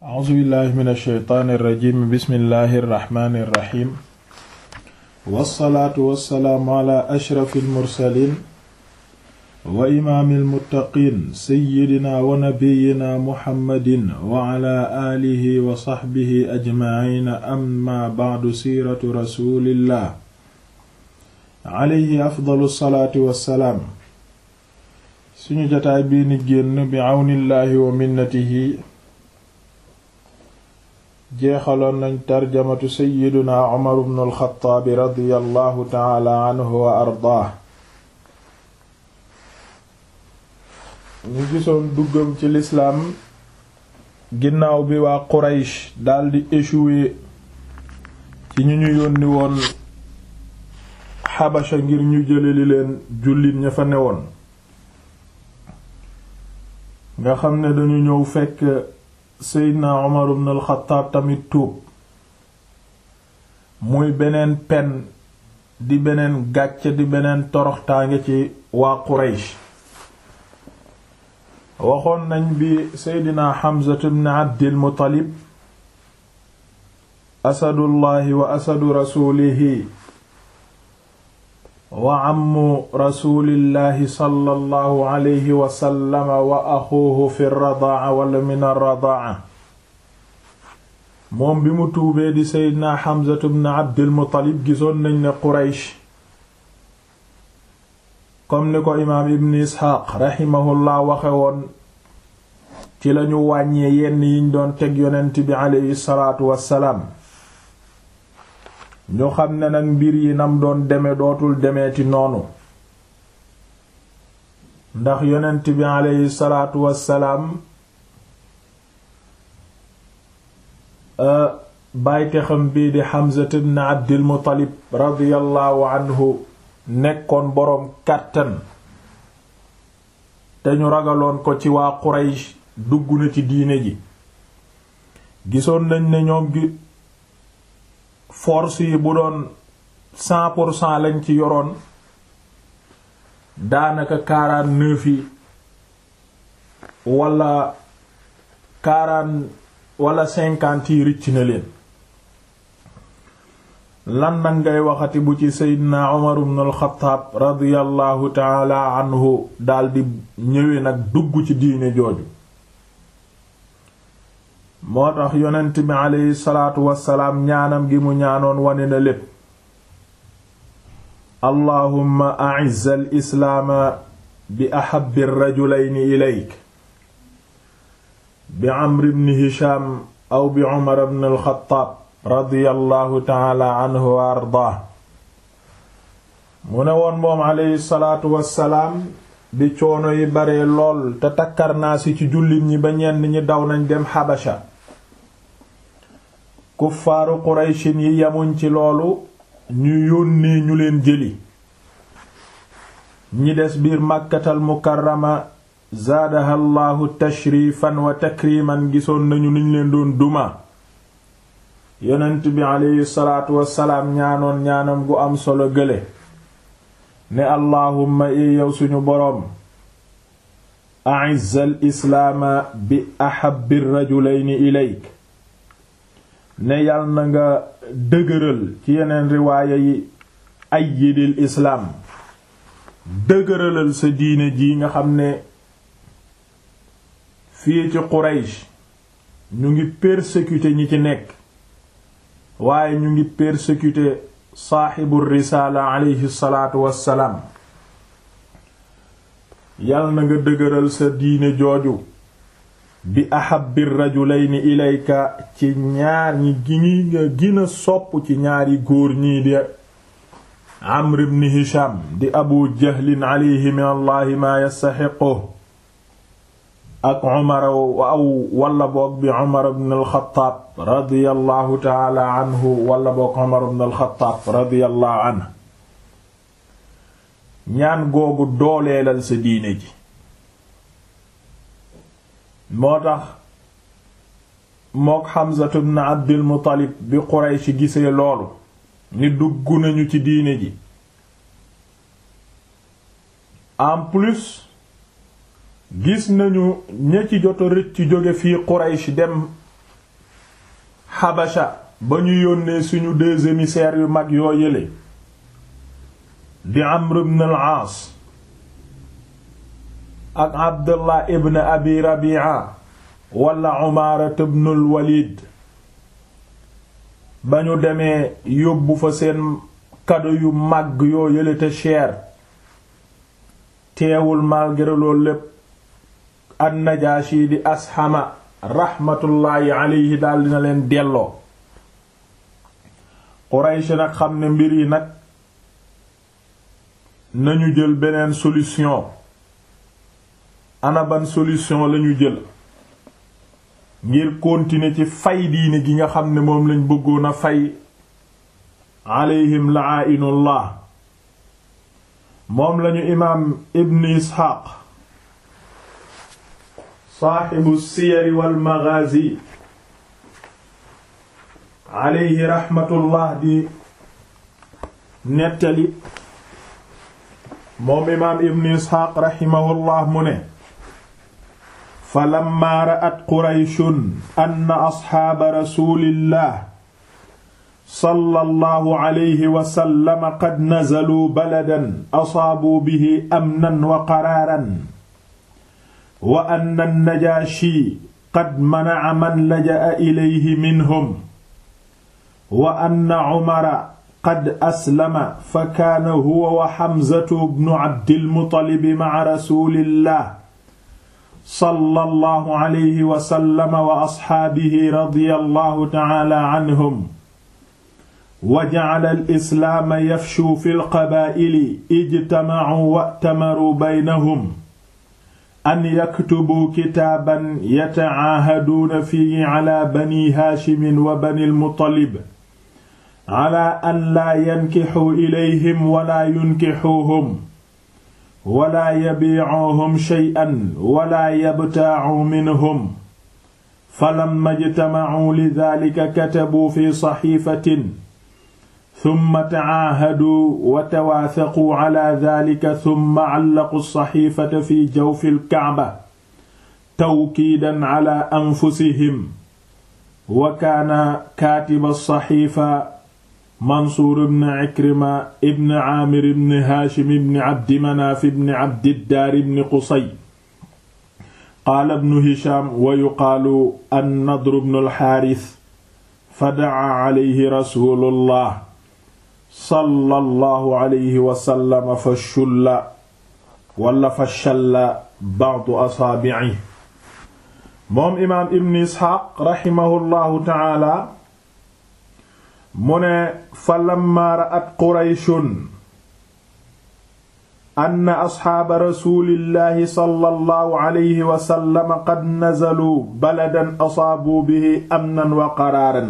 a'uuzu billahi min alsheytaani irrajim bismillahi irrahmani irrahim wassalaatu wassalaamu ala ashrafi almursalin wa imaami almuttaqiin seyyidina wa nabiyina muhammadin wa ala aalihi wa saxbihi ajmaciina amma bacdu siiratu rasulillah alayhi afdalu salaatu wassalaam suñu jataay bii ni génn bi àwnillaahi wa minnatihi jeexaloon nañ tarjamatu seyyiduna umar bnu alxataabi radiyallahu taala anhu wa ardaah ñu gisoon duggam ci lislaam ginnaaw bi waa quraysh daldi échoué ci ñu ñu yónni woon xabasha ngir ñu jëleli leen jullit ña fa newoon nga xam ne dañu ñëw fekk seydna Umar ibn al-Khattab tamit tuub muy beneen pen di beneen gàcce di beneen toroxtaange ci waa Quraysh waxoon nañ bi seydna Hamza ibn Abdil Muttalib asadullahi wa asadu rasulihi wa ammu rasulillahi sallallahu alayhi wa sallam wa axuuhu fi radaa wala min arradaa moom bi mu tuubee di seydina Hamzatu bn Abdil Muttalib gisoon nañ ne Quraysh comme ni ko imaam Ibn Isxaaq raximahullah waxe woon ci lañu wàññee yenn yiñ doon teg yonent bi aleyhi salaatu wassalaam ñu xam ne nag mbir yi nam doon deme dootul demeeti noonu ndax yonent bi aleyhi salaatu wassalaam bàyte xam bii di Hamza ibn Abdil Muttalib radiyallahu anhu nekkoon boroom kàttan te ñu ragaloon ko ci waa Quraysh dugg na ci diine ji gisoon nañ ne ñoom gi force yi bu doon cent pour cent lañ ci yoroon daanaka quarante-neuf yi wala quarante wala cinquante yi ricc na leen lan nag ngay waxati bu ci seydina Umar ibn al-Khattab radiyallahu taala anhu daldi ñëwee nag dugg ci diine jooju moo tax yonent bi aleyhi salaatu wassalaam ñaanam gi mu ñaanoon wane na lépp allahumma a'izz al islaama bi ahabbi rajulayni ilayk bi amr ibn hisham aw bi umar ibn al-khattab radiyallahu taala anhu wa ardaah mu ne woon moom aleyhi salaatu wassalaam bi coono yi bare lool te takkarnaasi ci jullit ñi ba ñenn ñi daw nañ dem xabasha kuffaaru qurayshin yi yamuñ ci loolu ñu yónnee ñu leen jëli ñi des biir màkkatal mukarrama zaadaha llaahu tashrifan wa takriman gisoon nañu niñ leen doon duma yonent bi aleyhi salaatu wassalaam ñaanoon ñaanam gu am solo gële ne allahumma i yow suñu boroom a'izz al islaama bi ahabbi rajulayni ilayk ne yal na nga dëgëral ci yeneen riwaaya yi ayyidil islaam dëgëralal sa diine ji nga xam ne fii ci Quraysh ñu ngi persécuter ñi ci nekk waaye ñu ngi persécuter saaxibu risaala aleyhi salaatu wassalaam yal na nga dëgëral sa diine jooju bi ahabbi rajulayni ilayka ci ñaar ñi gi nga gina sopp ci ñaari góor ñii di amr ibn hisham di abu jahlin alayhi min allahi maa yastaxiqu ak umar aw wala boog bi umar ibn alxataab radiyallahu taala anhu wala boog umar ibn alxataab radiyallahu anhu ñaan googu dooleelal sa diine ji moo tax mook Hamzatu ibn Abdul Muttalib bi Quraysh gisee loolu ni dugg nañu ci diine ji en plus gis nañu ña ci joto rëcc jóge fii Quraysh dem xabasha ba ñu yónnee suñu deux émissaires yu mag yoo yële di Amr ibn al-Aas ak Abdullah ibn Abi Rabi'a wala Umaara ibn al-Walid ba ñu demee yóbbu fa seen kado yu màgg yoo yële te cher teewul malgré loolu lépp an-Najaashi di Ashama raxmatullaahi alayhi daal dina leen delloo Quraysh nag xam ne mbir yi nag nañu jël beneen solution ana ban solution lañu jël ngir continuer ci fay diine gi nga xam ne moom lañ bëggoon a fay alayhim la'ainullah moom lañu imaam ibn isxaaq saaxibu siyari wal maghazi alayhi raxmatullah di nettali moom imaam ibn isxaaq raximahullah mu ne falamma ra'at qurayshun anna asxaaba rasulillah sallallahu alayhi wa sallam qad nazaluu baladan asaabuu bihi amnan wa qaraaran wa anna an-najaashi qad mana'a man laja'a ilayhi minhum wa anna umara qad aslama fa kaana huwa wa xamzatu bnu abdil muttalib ma'a rasuulillah sallallahu alayhi wa sallam wa asxaabihi radiyallahu ta'ala anhum wa ja'ala al-islaama yafshuu fil qabaa'ili ijtama'uu wa'tamaruu baynahum an yaktubuu kitaaban yata'aahaduuna fiihi alaa banii haashimin wa banil muttalib alaa an laa yankixuu ilayhim walaa yunkixuuhum walaa yabiicuuhum shay'an walaa yabtaacuu minhum falamma ijtamacuu lidaalika katabuu fi saxiifatin summa tacaahaduu wa tawaasaquu calaa daalika summa callaquu saxiifata fi jawfi lkacba tawkiidan calaa anfusihim wa kaana kaatiba saxiifa Mansuur ibn Ikrima ibn Aamir ibn Haashim ibn Abdi Manaaf ibn Abdiddaar ibn Qusay qaala ibn Hishaam wa yuqaalu an-Nadr ibn al-Haaris fada'aa alayhi rasuulullah sallallahu alayhi wa sallam fashulla wala fashalla ba'du asaabi'ihi moom imaam Ibn Isxaaq rahimahullahu ta'aala mu ne fa lamma ra'at qurayshun anna asxaaba rasulillahi sallallahu alayhi wa sallam qad nazaluu baladan asaabuu bihi amnan wa qaraaran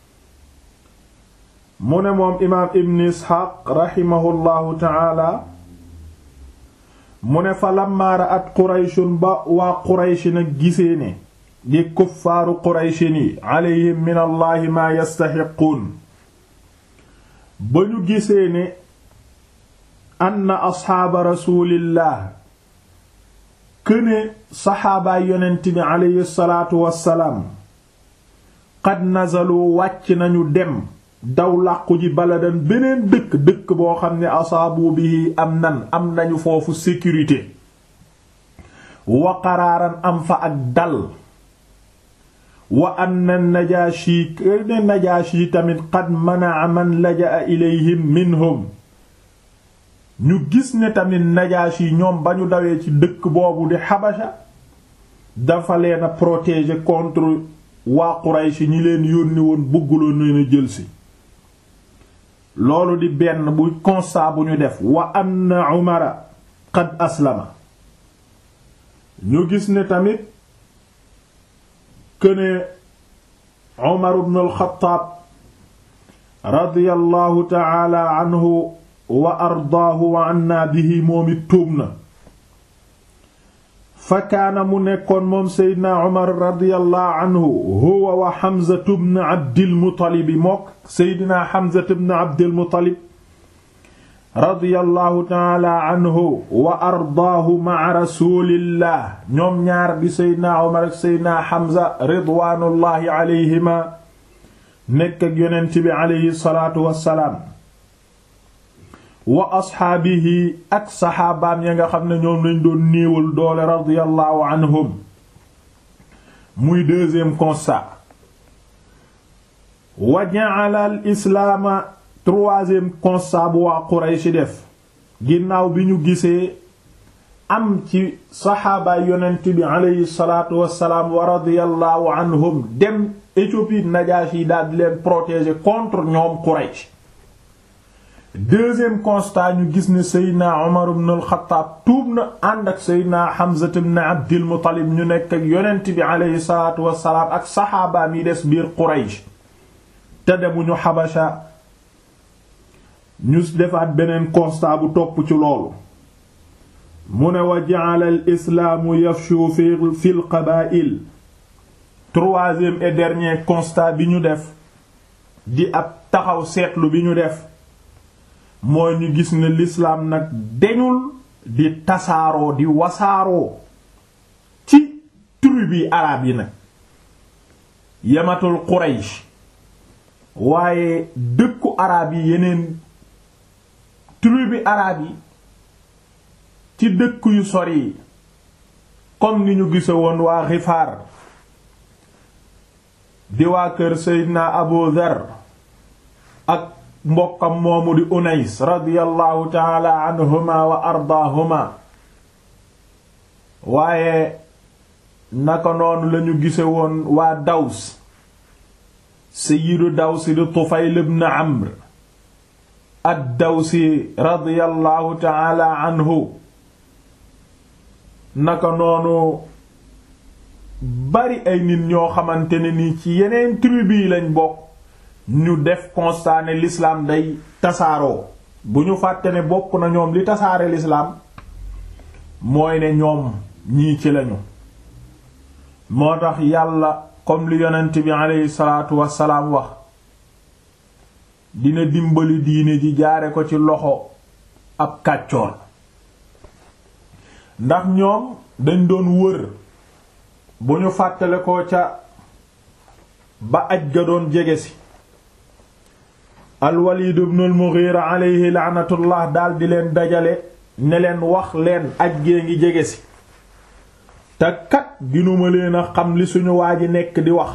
mu ne moom imaam ibn isxaaq raximahullahu taala mu ne fa lamma ra'at qurayshun ba waa quraysh nag gisee ne di kuffaaru qurayshin yi alayhim min allahi maa yastaxiquun ba ñu gisee ne anna asxaaba rasulillah këne saxaabaay yonent bi aleyhi salaatu wassalaam qad nazalu wàcc nañu dem daw làqu ji baladan beneen dëkk dëkk boo xam ne asaabu bihi am nan am nañu foofu sécurité wa qaraaran am fa ak dal wa anna najaashi ne najaashi tamit qad manaa man laja'a ilayhim minhum ñu gis ne tamit najaashi ñoom ba ñu dawee ci dëkk boobu di xabasha dafa leen a protéger contre waa Quraysh ñi leen yónni woon bëgguloon leen a jëlsi loolu di benn bu constat bu ñu def wa anna Umara qad aslama ñu gis ne tamit këne Umar ibn al-Khattab radiyallahu ta'ala anhu wa ardaahu wa anna bihi moom it tuub na fa kaana mu nekkoon moom seydna Umar radiyallahu anhu huwa wa Hamza ibn Abdil Muttalib mook seydna Hamza ibn Abdil Muttalib radiyallahu ta'ala anhu wa ardaahu ma'a rasulillah ñoom ñaar di seydna Umar ak seydna Hamza ridwaanullahi alayhima nekk ak yonent bi aleyhi salaatu wassalaam wa asxaabihi ak saxaabaam ya nga xam ne ñoom lañ doon néewal doole radiyallahu anhum muy deuxième constat wa ja'ala al islaama troisième constat bu waa Quraysh def ginnaaw bi ñu gisee am ci saxaabaay yonent bi aleyhi salaatu wassalaam wa radiyallahu anhum dem Éthiopie Najaashi yi daal di leen protéger contre ñoom Quraysh deuxième constat ñu gis ne Seydina Umar ibn al-Khattab tuub na ànd ak Seydina Hamza ibn Abdil Muttalib ñu nekk ak yonent bi aleyhi salaatu wassalaam ak saxaabaam yi des biir Quraysh te demuñu Habasha ñu defaat beneen constat bu topp ci loolu mu ne wa ja'ala al islaamu yafshu fi fi l qabaa'il troisième et dernier constat bi ñu def di ab taxaw seetlu bi ñu def mooy ñu gis ne l'islam nag deñul di tasaaroo di wasaaroo ci tribu arab yi nag yamatul Quraysh waaye dëkku arab yi yeneen tribu arab yi ci dëkk yu sori yi comme ni ñu gise woon waa Gifaar di waa kër Seydina Abu Dhar ak mbokkam moomu di Unays radiyallahu taala anhuma wa ardaahuma waaye naka noonu lañu gise woon waa Daws Sayyidu Daws di Tufayl ibn Amr ad-Dawsi radiyallahu taala anhu naka noonu bari ay nit ñoo xamante ne ni ci yeneen tribu yi lañ bokk ñu def constat ne l'islam day tasaaroo bu ñu fàtte ne bokk na ñoom li tasaare l'islam mooy ne ñoom ñii ci lañu moo tax yàlla comme li yonent bi aleyhi salaatu wassalaam wax dina dimbali diine ji jaare ko ci loxo ab kàccoor ndax ñoom dañ doon wër bu ñu fàttale ko ca ba aj ga doon jege si al-Walid ibn al-Mughira alayhi laanatullah daal di leen dajale ne leen wax leen aj gee ngi jege si te kat ginuma leen a xam li suñu waa ji nekk di wax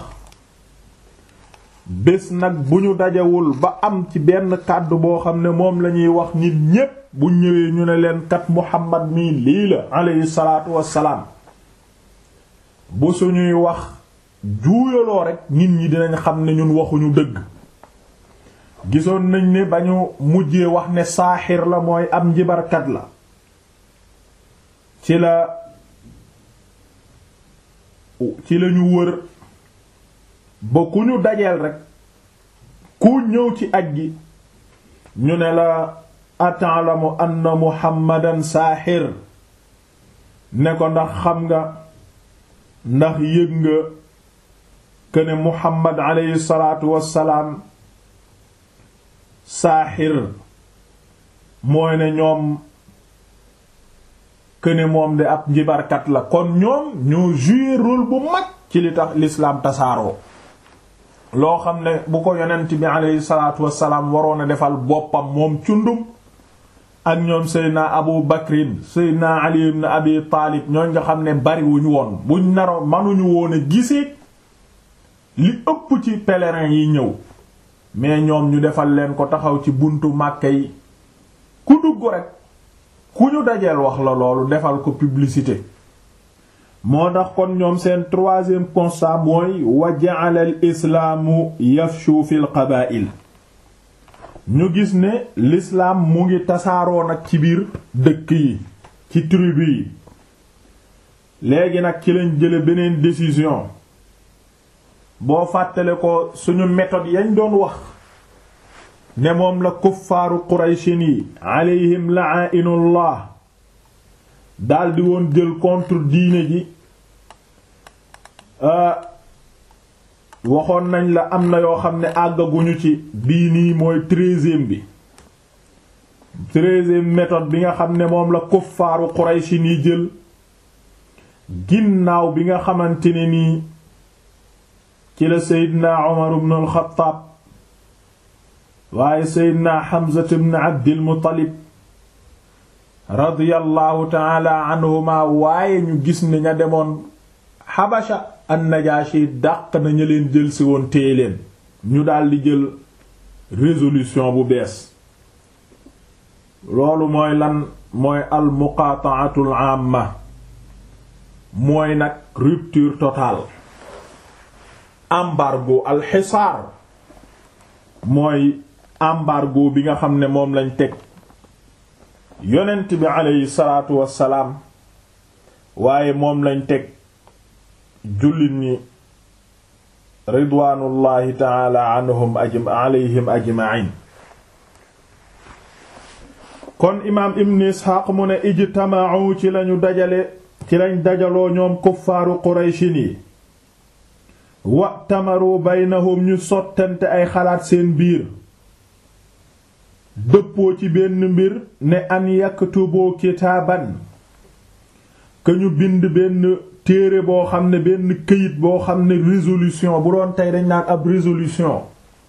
bés nag bu ñu dajewul ba am ci benn kàddu boo xam ne moom lañuy wax nit ñépp bu ñëwee ñu ne leen kat Muhammad mii lii la alayhi salaatu wassalaam bu suñuy wax juuyaloo rekk nit ñi dinañ xam ne ñun waxuñu dëgg gisoon nañ ne ba ñu mujjee wax ne saaxir la mooy am njibarkat la ci la ci lañu wër ba ku ñu dajeel rekk ku ñëw ci aj gi ñu ne la atalamu anna muhammadan saaxir ne ko ndax xam nga ndax yëg nga këne muhammad aleyhi salaatu wassalaam saaxir mooy ne ñoom këne moom de ab njibarkat la kon ñoom ñoo jouer rôle bu mag ci li tax l'islam tasaaroo loo xam ne bu ko yonent bi aleyhi salaatu wassalaam waroon a defal boppam moom cundum ak ñoom seydna abu bakrin seydna ali ibn abi taalib ñooñ nga xam ne bariwuñu woon buñ naro manuñu woon a gisee li ëpp ci pèlerins yi ñëw mais ñoom ñu defal leen ko taxaw ci buntu màkke yi ku dugg rek ku ñu dajeel wax la loolu defal ko publicité moo tax kon ñoom seen troisième constat mooy wa ja'ala al islaamu yafshu fil qabaa'il ñu gis ne l'islam mu ngi tasaaroo nag ci biir dëkk yi ci tribu yi léegi nag ci lañ jële beneen décision boo fàttale ko suñu méthode yañ doon wax ne moom la kuffaaru qurayshin yi alayhim la'inullah daldi woon jël contre diine ji waxoon nañ la am na yoo xam ne àggaguñu ci bii nii mooy treizième bi treizième méthode bi nga xam ne moom la kuffaaru qurayshin yi jël ginnaaw bi nga xamante ne nii ci la seydina Umar ibn al-Khattab waaye seydina Hamza ibn Abdil Muttalib radiyallahu taala anhuma waaye ñu gis ne ña demoon Habasha an-Najashi dàq na ñu leen jël si woon téye leen ñu daldi jël résolution bu bees loolu mooy lan mooy al muqaata'atul amma mooy nag rupture totale embargo al xisaar mooy embargo bi nga xam ne moom lañ teg yonent bi aleyhi salaatu wassalaam waaye moom lañ teg jullit ñi ridwaanullahi taala anhum ajm alayhim ajma'in kon imaam ibn isxaaq mu ne ijtama'u ci lañu dajale ci lañ dajaloo ñoom kuffaaru qurayshin yi wa tamaru baynahum ñu sottante ay xalaat seen biir dëppoo ci benn mbir ne an yaktubu kitaaban ka ñu bind benn téere boo xam ne benn këyit boo xam ne résolution bu doon tey dañ naan ab résolution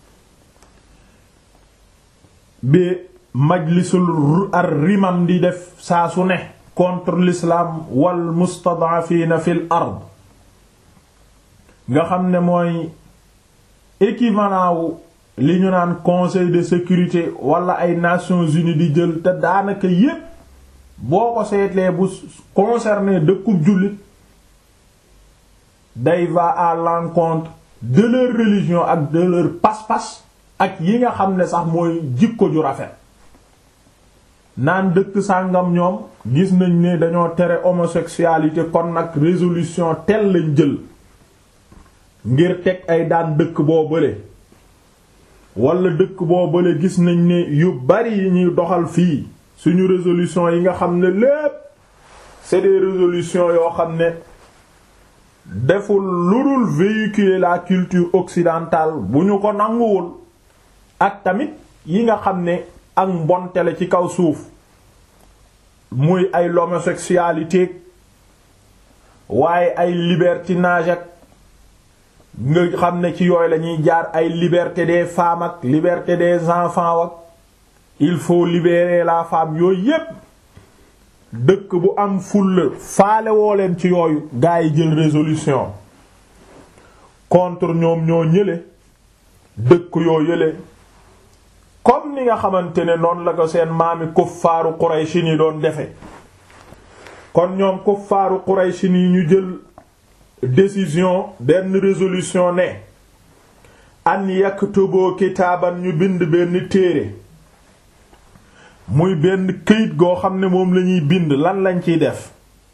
bi majlisul ar rimam di def saa su ne contre l'islam wal mustad'afina fil ard nga xam ne mooy équivalent wu li ñu naan conseil de sécurité wala ay nations unies di jël te daanaka yépp boo ko seetlee bu concerné dëkkub jullit day va à l'encontre de leur religion ak de leur pas-pas ak yi nga xam ne sax mooy jikko ju rafet naan dëkk sàngam ñoom gis nañ ne dañoo tere homosexualité kon nag résolution tel lañ jël ngir teg ay daan dëkk boo bële wala dëkk boo bële gis nañ ne yu bari yi ñuy doxal fii suñu résolution yi nga xam ne lépp c'est des résolutions yoo xam ne deful lu dul véhiculer la culture occidentale bu ñu ko nanguwul ak tamit yi nga xam ne ak mbontele ci kaw suuf muy ay l'homosexualité waaye ay libertinage ak nga xam ne ci yooyu la ñuy jaar ay liberté des femmes ak liberté des enfants ak il faut libérer la femme yooyu yépp dëkk bu am fulla faale woo leen ci yooyu gaa yi jël résolution contre ñoom ñoo ñële dëkk yoo yële comme ni nga xamante ne noonu la ko seen maami kuffaaru Qurayshi ni doon defe kon ñoom kuffaaru Qurayshi ni ñu jël décision benn résolution ne an yaktubu kitaaban ñu bind benn téere muy benn këyit goo xam ne moom lañuy bind lan lañ ciy def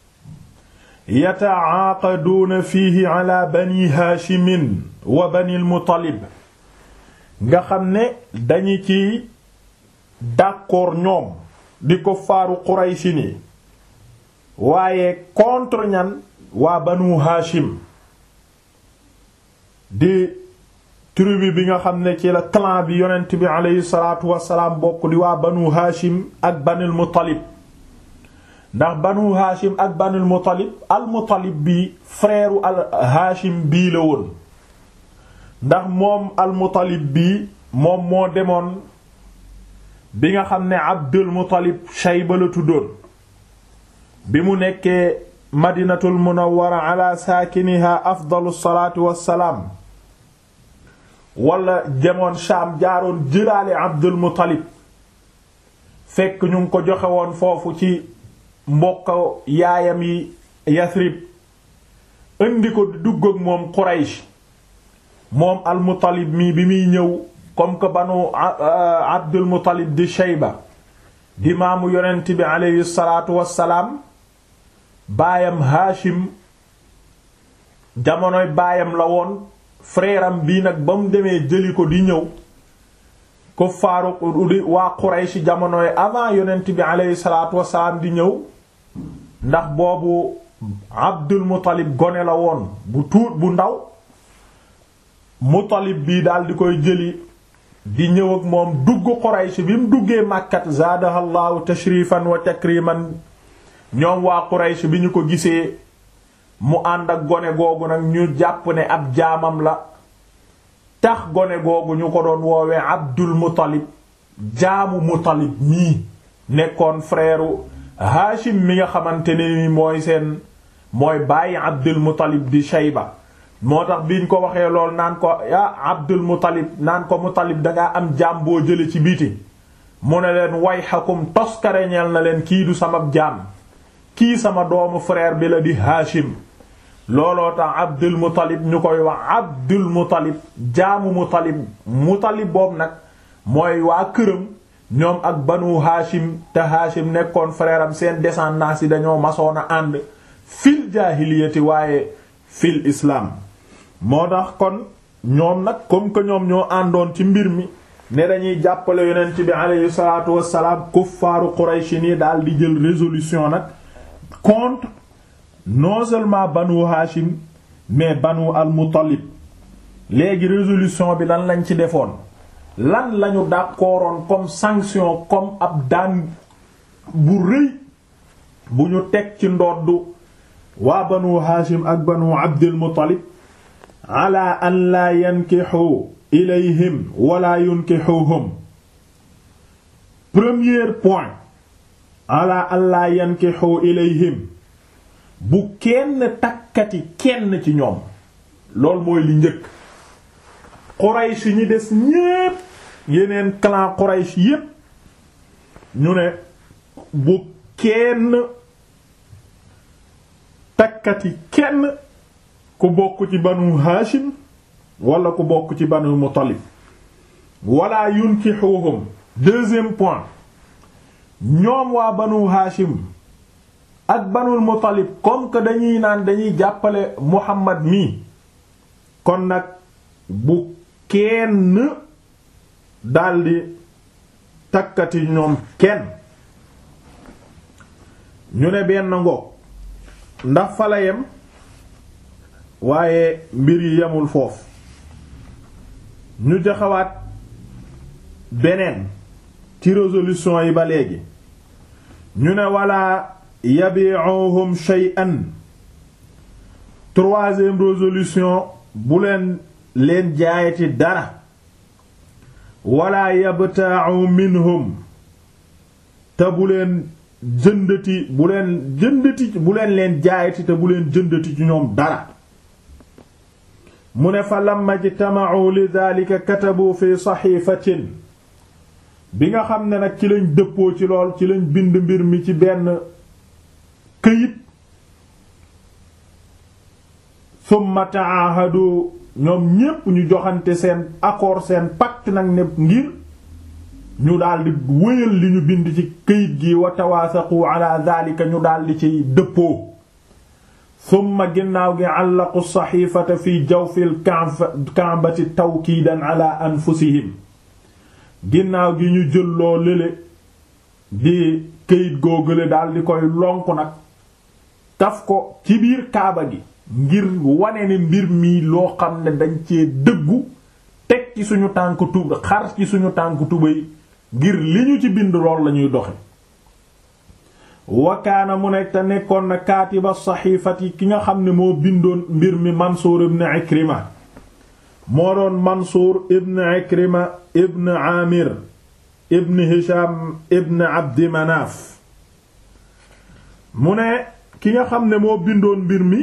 yataaqaduuna fiihi ala bani haashimin wa bani al-Muttalib nga xam ne dañu ci d'accord ñoom di ko faaru Qurayshi ni waaye contre ñan waa banu haashim di tribu bi nga xam ne ci la clan bi yonent bi aleyhi salaatu wassalaam bokk di waa banu haashim ak banil muttalib ndax banu haashim ak banil muttalib al muttalib bi frère al haashim bii la woon ndax moom al muttalib bii moom moo demoon bi nga xam ne abdul muttalib shayba la tuddoon bi mu nekkee madinatul munawwara ala saakiniha afdalu salaatu wassalaam wala demoon Shaam jaaroon jëlaale Abdul Muttalib fekk ñu ngi ko joxe woon foofu ci mbokk yaayam yi Yasrib indi ko dugg ak moom Quraysh moom al Muttalib mii bi muy ñëw comme que banu Abdul Muttalib di Shayba di maamu yonent bi aleyhi salaatu wassalaam baayam Haashim jamonoy baayam la woon frère am bii nag ba mu demee jëli ko di ñëw ko faaru di waa Quraysh jamonoy avant yonent bi aleyhi salaatu wasalaam di ñëw ndax boobu Abdul Muttalib gone la woon bu tuut bu ndaw Muttalib bii daal di koy jëli di ñëw ak moom dugg Quraysh bi mu duggee Makkat zaadahallahu tashrifan wa takriman ñoom waa Quraysh bi ñu ko gisee mu ànd ak gone googu nag ñu jàpp ne ab jaamam la tax gone googu ñu ko doon woowee Abdul Muttalib jaamu Muttalib mii nekkoon frère Hashim mi nga xamante ne ni mooy seen mooy bàyyi Abdul Muttalib di Shayba moo tax biñ ko waxee lool naan ko ah Abdul Muttalib naan ko Muttalib dangaa am jaam boo jële ci biti mu ne leen wayhakum toskareñeel na leen kii du sama jaam kii sama doomu frère bi la di Hashim looloo tax Abdul Muttalib ñu koy wax Abdul Muttalib jaamu Muttalib Muttalib boobu nag mooy waa këram ñoom ak banu Hashim te Hashim nekkoon frère am seen descendance yi dañoo masoon a ànd fil jaahiliyati waaye fil islam moo tax kon ñoom nag comme que ñoom ñoo àndoon ci mbir mi ne dañuy jàppale yonent bi aleyhi salaatu wassalaam kuffaaru Quraysh ni daal di jël résolution nag contre non seulement banu Hashim mais banu al-Muttalib léegi résolution bi lan lañ ci defoon lan lañu d'accordoon comme sanction comme ab daan bu rëy bu ñu teg ci ndoddu waa banu Hashim ak banu Abdul Muttalib ala an laa yankixu ilayhim wala yunkixuhum premier point ala an laa yankixu ilayhim bu kenn takkati kenn ci ñoom loolu mooy li njëkk Quraysh ñi des ñépp yeneen clan Quraysh yépp ñu ne bu kenn takkati kenn ku bokk ci banu Hashim wala ku bokk ci banu Muttalib wala yunkihuhum deuxième point ñoom waa banu Hashim ak banul Muttalib comme que dañuy naan dañuy jàppale Muhammad mi kon nag bu kenn daldi takkati ñoom kenn ñu ne benn ngoog ndax fa la yem waaye mbir yi yemul foofu ñu jaxawaat beneen ci résolution yi ba léegi ñu ne wala yabi'uhum shay'an troisième résolution bu leen leen jaayati dara wala yabta'u minhum te bu leen jëndati bu leen jëndati bu leen leen jaayati te bu leen jëndati ci ñoom dara mu ne fa lamma jtama'u li dhalika katabu fi saxiifatin bi nga xam ne nag ci lañ dëppoo ci lool ci lañ bind mbir mi ci benn këyit summa ta'ahadu ñoom ñépp ñu joxante seen accord seen pacte nag ne ngir ñu daldi wéyal li ñu bind ci këyit gi wa tawaasaqu ala dhalika ñu daldi ci dëppoo summa ginnaaw gi àllaqu saxiifata fi jawfil ka'bati tawkiidan ala anfusihim ginnaaw gi ñu jël loo lële di këyit googale daldi koy lonk nag taf ko ci biir kaaba gi ngir wane ne mbir mi loo xam ne dañ cee dëggu teg ci suñu tànk tub xar ci suñu tànk tubay ngir li ñu ci bind lool lañuy doxe wakaana mu nekk te nekkoon na kaatiba saxiifati ki nga xam ne moo bindoon mbir mi Mansuur ibn Ikrima moo doon Mansuur ibn Ikrima ibn Aamir ibn Hisham ibn Abdi Manaaf mu ne ki nga xam ne moo bindoon mbir mi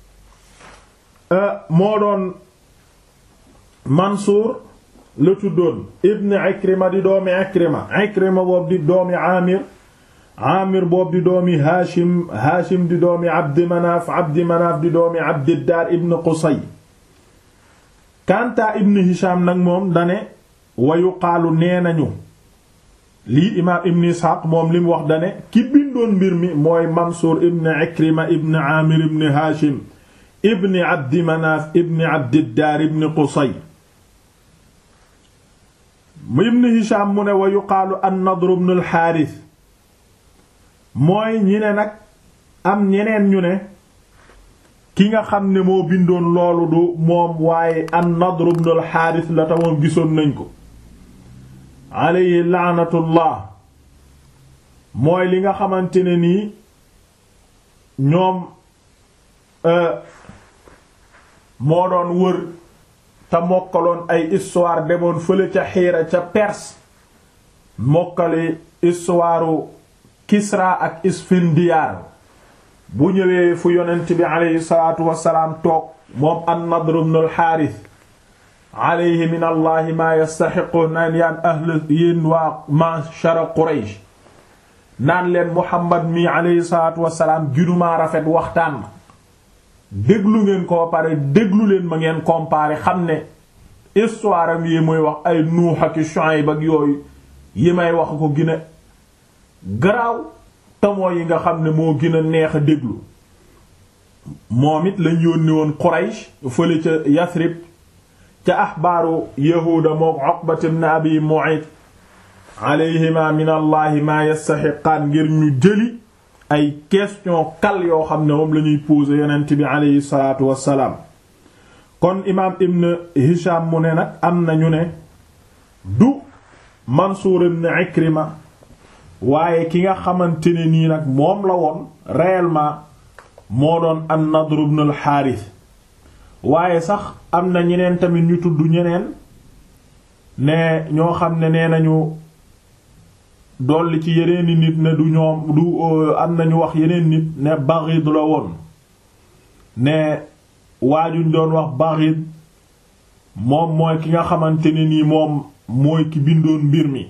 moo doon Mansuur la tuddoon ibn Ikrima di doomi Ikrima Ikrima boobu di doomi Aamir Aamir boobu di doomi Haashim Haashim di doomi Abdi Manaaf Abdi Manaaf di doomi Abdiddaar ibn Qusay Kanta ibn Hisham nag moom dane wa yuqaalu nee nañu lii imaam ibn Isxaaq moom li mu wax dane ki bindoon mbir mi mooy Mansuur ibn Ikrima ibn Aamir ibn Haashim ibn Abdi Manaaf ibn Abdiddaar ibn Qusay ibn Hisham mu ne wa yuqaalu an-Nadr ibn al-Haaris mooy ñi ne nag am ñeneen ñu ne ki nga xam ne moo bindoon loolu du moom waaye an-Nadr ibn al-Haaris la ta moom gisoon nañ ko alayhi laanatullah mooy li nga xamante ne nii ñoom moo doon wër te mokkaloon ay histoire demoon fële ca xiira ca Perse mokkali histoire Kisra ak Isfindiyaar bu ñëwee fu yonent bi aleyhi salaatu wassalaam toog moom an-Nadr ibn al-Haaris alayhi min allahi maa yastaxiqu naan yaan ahl yéen waa ma'shara Quraysh naan leen Muhammad mi aleyhi salaatu wassalaam ginumaa rafet waxtaan déglu ngeen ko pare déglu leen ma ngeen comparer xam ne histoire am yi muy wax ay Nuux ak Shuayb ak yooyu yi may wax ko gën a garaaw tamoo yi nga xam ne moo gën a neex a déglu moom it lañ yónni woon Quraysh fële ca Yasrib ca axbaaru yahuuda mook Uqbat ibn Abi Mu'ayt alayhima min allahi ma yastaxiqaan ngir ñu jëli ay question kal yoo xam ne moom la ñuy poser yonent bi aleyhi salaatu wassalaam kon imaam ibn Hisham mu ne nag am na ñu ne du Mansuur ibn Ikrima waaye ki nga xamante ne nii nag moom la woon réellement moo doon an-Nadr ibn al-Harith waaye sax am na ñeneen tamit ñu tudd ñeneen ne ñoo xam ne nee nañu dolli ci yeneeni nit ne du ñoom du am nañu wax yeneen nit ne Baghid la woon ne waajuñ doon wax Baghid moom mooy ki nga xamante ne nii moom mooy ki bindoon mbir mi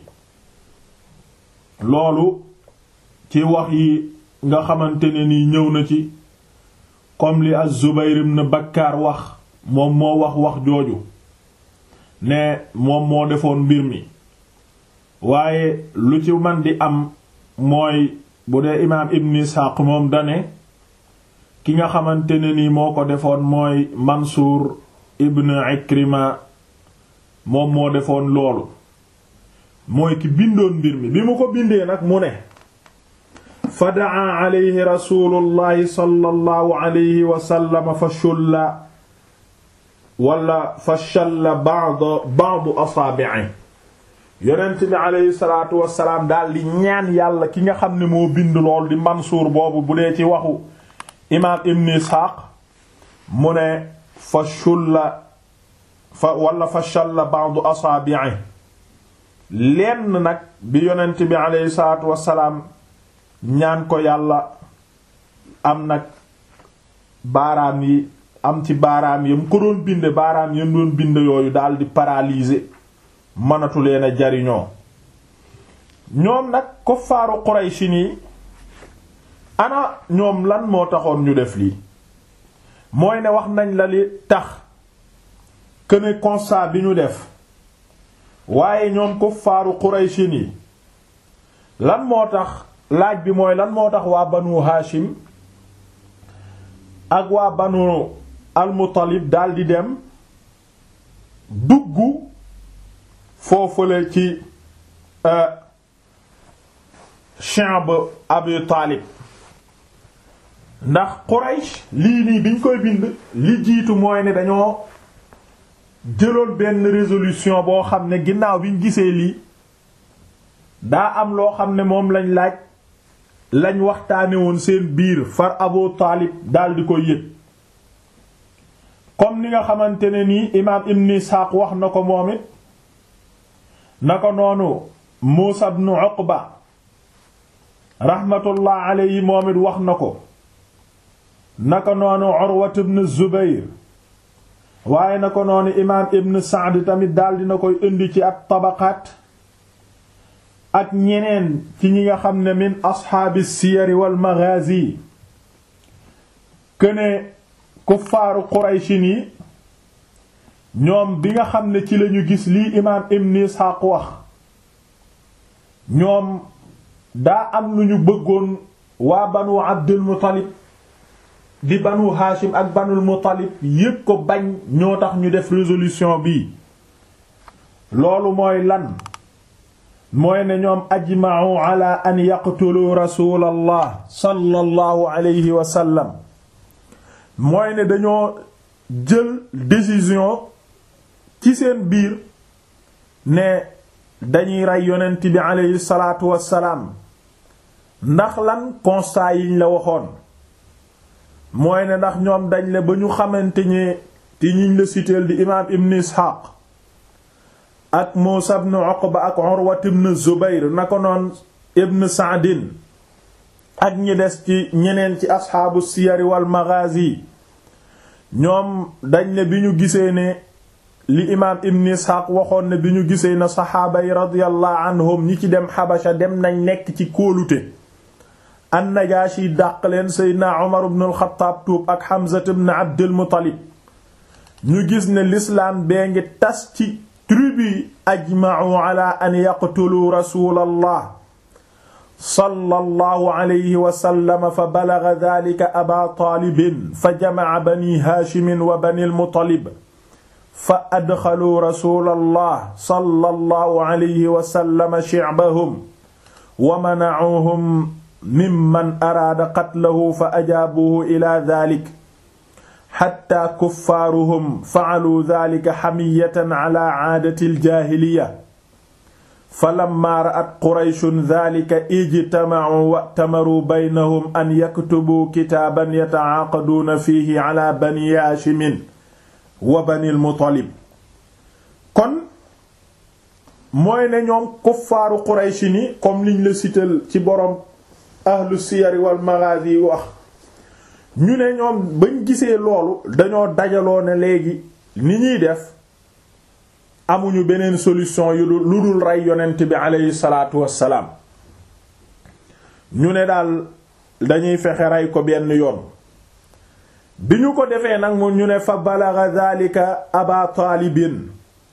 loolu ci wax yi nga xamante ne nii ñëw na ci comme li az-Zubayr ibn Bakkar wax moom moo wax wax jooju ne moom moo defoon mbir mi waaye lu ci man di am mooy bu dee imaam Ibn Ishaq moom dane ki nga xamante ne nii moo ko defoon mooy Mansuur ibn Ikrima moom moo defoon loolu mooy ki bindoon mbir mi bi mu ko bindee nag mu ne fa daa alayhi rasulullahi sallallahu alayhi wa sallam fa shulla wala fa shalla ba'd ba'd asaabi'i yonent bi alayhi salaatu wasalaam daal di ñaan yàlla ki nga xam ne moo bind lool di Mansuur boobu bu dee ci waxu imaam Ibn Isxaaq mu ne fa shulla fa wala fa shalla ba'd asaabi'i lenn nag bi yonent bi alayhi salaatu wasalaam ñaan ko yàlla am nag baaraam yi am ci baaraam yam ko doon bind baaraam yam doon bind yooyu daal di paralyser mënatu leen a jariñoo ñoom nag kuffaaru Quraysh nii ana ñoom lan moo taxoon ñu def lii mooy ne wax nañ la li tax que ne constat bi ñu def waaye ñoom kuffaaru Quraysh nii lan moo tax laaj bi mooy lan moo tax waa banu Hashim ak waa banu al-Muttalib daldi dem dugg foofale ci Shi'b Abi Taalib ndax Quraysh lii nii biñ koy bind li jiitu mooy ne dañoo jëloon benn résolution boo xam ne ginnaaw biñ gisee lii daa am loo xam ne moom lañ laaj lañ waxtaane woon seen biir far Abu Taalib daldi koy yëg comme ni nga xamante ne nii imaam Ibn Ishaq wax na ko moom it na ko noonu Muusa ibn Uqba rahmatullah alayhi moom it wax na ko na ko noonu Urwa ibn Zubayr waaye na ko noonu imaam Ibn Sa'd tamit daldi na koy indi ci at tabaqaat ak ñeneen ci ñi nga xam ne min asxaabi siyari wal maghazi këne kuffaaru qurayshin yi ñoom bi nga xam ne ci lañu gis lii imaam ibn Isxaaq wax ñoom daa am lu ñu bëggoon waa banu Abdul Muttalib di banu Haashim ak banul Muttalib yépp ko bañ ñoo tax ñu def résolution bii loolu mooy lan mooy ne ñoom ajma'u ala an yaqtulu rasulallah sallallahu alayhi wa sallam mooy ne dañoo jël décision ci seen biir ne dañuy rey yonent bi alayhi salaatu wassalaam ndax lan constat yiñ la waxoon mooy ne ndax ñoom dañ le ba ñu xamante ne ti ñiñ la siteel di imaam ibn isxaaq ak muusa ibn uqba ak urwat ibn zubayr na ko noon ibn saadin ak ñi des ci ñeneen ci asxaabu siyari wal maghazi ñoom dañ ne bi ñu gisee ne li imaam ibn isxaaq waxoon ne bi ñu gisee na saxaaba yi radiyallahu anhum ñi ci dem xabasha dem nañ nekk ci kóolute annajaashi dàq leen seydna umar ibn al-xattaab tuub ak hamza ibn abdul muttalib ñu gis ne lislaam bee ngi tas ci tribu ajma'u ala an yaqtulu rasulallah sallallahu alayhi wa sallam fa balagha dhalika aba taalibin fa jama'a bani haashimin wa bani al-muttalib fa adxalu rasulallah sallallahu alayhi wa sallam shi'bahum wa mana'uhum mimman araada qatlahu fa ajaabuhu ila dhalik xatta kuffaaruhum fa'alu dhalika hamiyatan ala aadati al-jaahiliyya falammaa ra'at qurayshun dhalika ijtama'u wa'tamaruu baynahum an yaktubuu kitaaban yata'aaqaduuna fiihi ala bani haashimin wa bani al-muttalib kon mooy ne ñoom kuffaaru quraysh ni comme liñ la sital ci boroom ahlu siyar wal maghazi wax ñu ne ñoom bañ gisee loolu dañoo dajaloo ne léegi ni ñuy def amuñu beneen solution yu lu dul rey yonent bi aleyhi salaatu wassalaam ñu ne daal dañuy fexe rey ko benn yoon bi ñu ko defee nag mu ñu ne fa balagha dhalika aba taalibin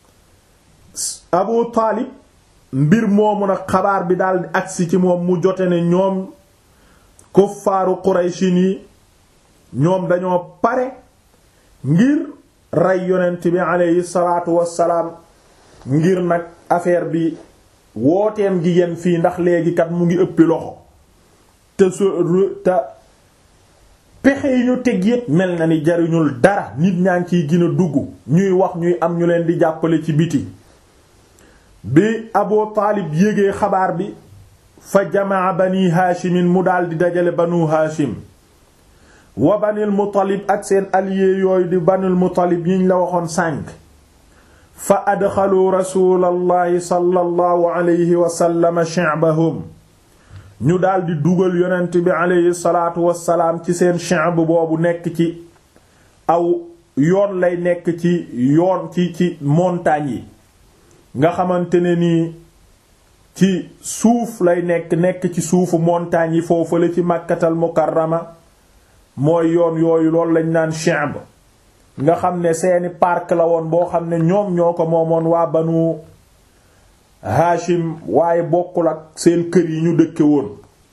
abu taalib mbir moomu nag xabaar bi daal di agsi ci moom mu jote ne ñoom kuffaaru quraysin yi ñoom dañoo pare ngir rey yonent bi aleyhi salaatu wassalaam ngir nag affaire bi wooteem gi yem fii ndax léegi kat mu ngi ëppi loxo te so te pexe yi ñu teg yépp mel na ni jariñul dara nit ñaa ngi ciy gën a dugg ñuy wax ñuy am ñu leen di jàppale ci biti bi Abu Taalib yégee xabaar bi fa jamaa bani haashimin mu daldi dajale banu haashim wa banil muttalib ak seen allié yooyu di banul muttalib yiñ la waxoon sànk fa adxalu rasulallahi sallallahu alayhi wa sallam shi'bahum ñu daldi dugal yonent bi alayhi salaatu wassalaam ci seen shi'b boobu nekk ci aw yoon lay nekk ci yoon ci ci montagnes yi nga xamante ne nii ci suuf lay nekk nekk ci suufu montagnes yi foofu la ci màkkatal mukarrama mooy yoon yooyu loolu lañ naan shi'b nga xam ne seeni parc la woon boo xam ne ñoom ñoo ko moomoon waa banu haashim waaye bokkul ak seen kër yi ñu dëkke woon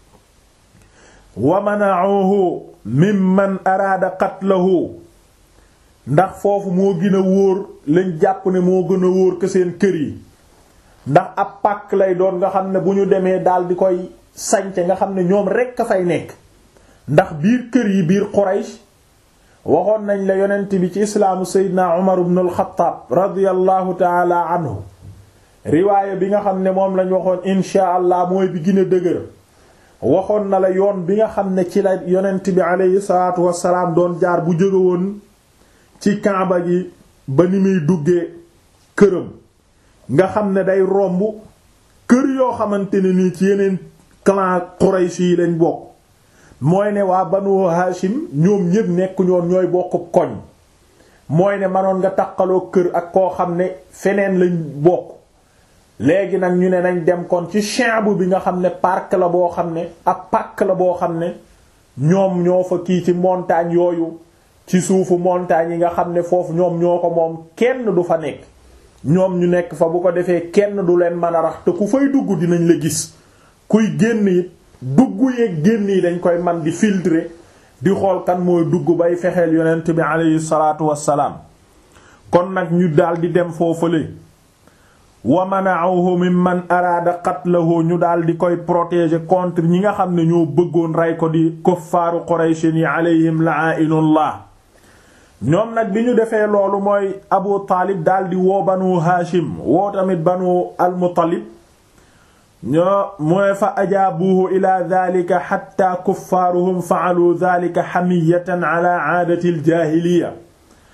wa mana'uhu mimman araada qatlahu ndax foofu moo gën a wóor lañ jàpp ne moo gën a wóor que seen kër yi ndax ab pàkk lay doon nga xam ne bu ñu demee daal di koy sañce nga xam ne ñoom rekk a fay nekk ndax biir kër yi biir Quraysh waxoon nañ la yonent bi ci islaamu Seydina Umar ibn al-Khattab radiyallahu taala anhu riwaaya bi nga xam ne moom lañ waxoon insha allah mooy bi gën a dëgër waxoon na la yoon bi nga xam ne ci la yonent bi aleyhi salaatu wassalaam doon jaar bu jóge woon ci kaaba gi ba ni muy duggee këram nga xam ne day romb kër yoo xamante ne nii ci yeneen clan Quraysh yi lañ bokk mooy ne waa Banu Hashim ñoom ñépp nekk ñoon ñooy bokk koñ mooy ne manoon nga taqaloo kër ak koo xam ne feneen lañ bokk léegi nag ñu ne nañ dem kon ci chambre bi nga xam ne parc la boo xam ne ab pàkk la boo xam ne ñoom ñoo fa kii ci montagne yooyu ci suufu montagne yi nga xam ne foofu ñoom ñoo ko moom kenn du fa nekk ñoom ñu nekk fa bu ko defee kenn du leen mën a rax te ku fay dugg dinañ la gis kuy génn it dugg yeeg génn yi dañ koy man di filtrer di xool kan mooy dugg bay fexeel yonent bi aleyhi salaatu wassalaam kon nag ñu daal di dem foofale wa mana'uhu mimman araada qatlahu ñu daal di koy protéger contre ñi nga xam ne ñoo bëggoon rey ko di kuffaaru qurayshin yi alayhim la'inullah ñoom nag bi ñu defee loolu mooy abu taalib daal di woo banu haashim woo tamit banu al-muttalib ñoo mu ne fa ajaabuhu ila dhalika hatta kuffaaruhum fa'alu dhalika hamiyatan ala aadati al-jaahiliya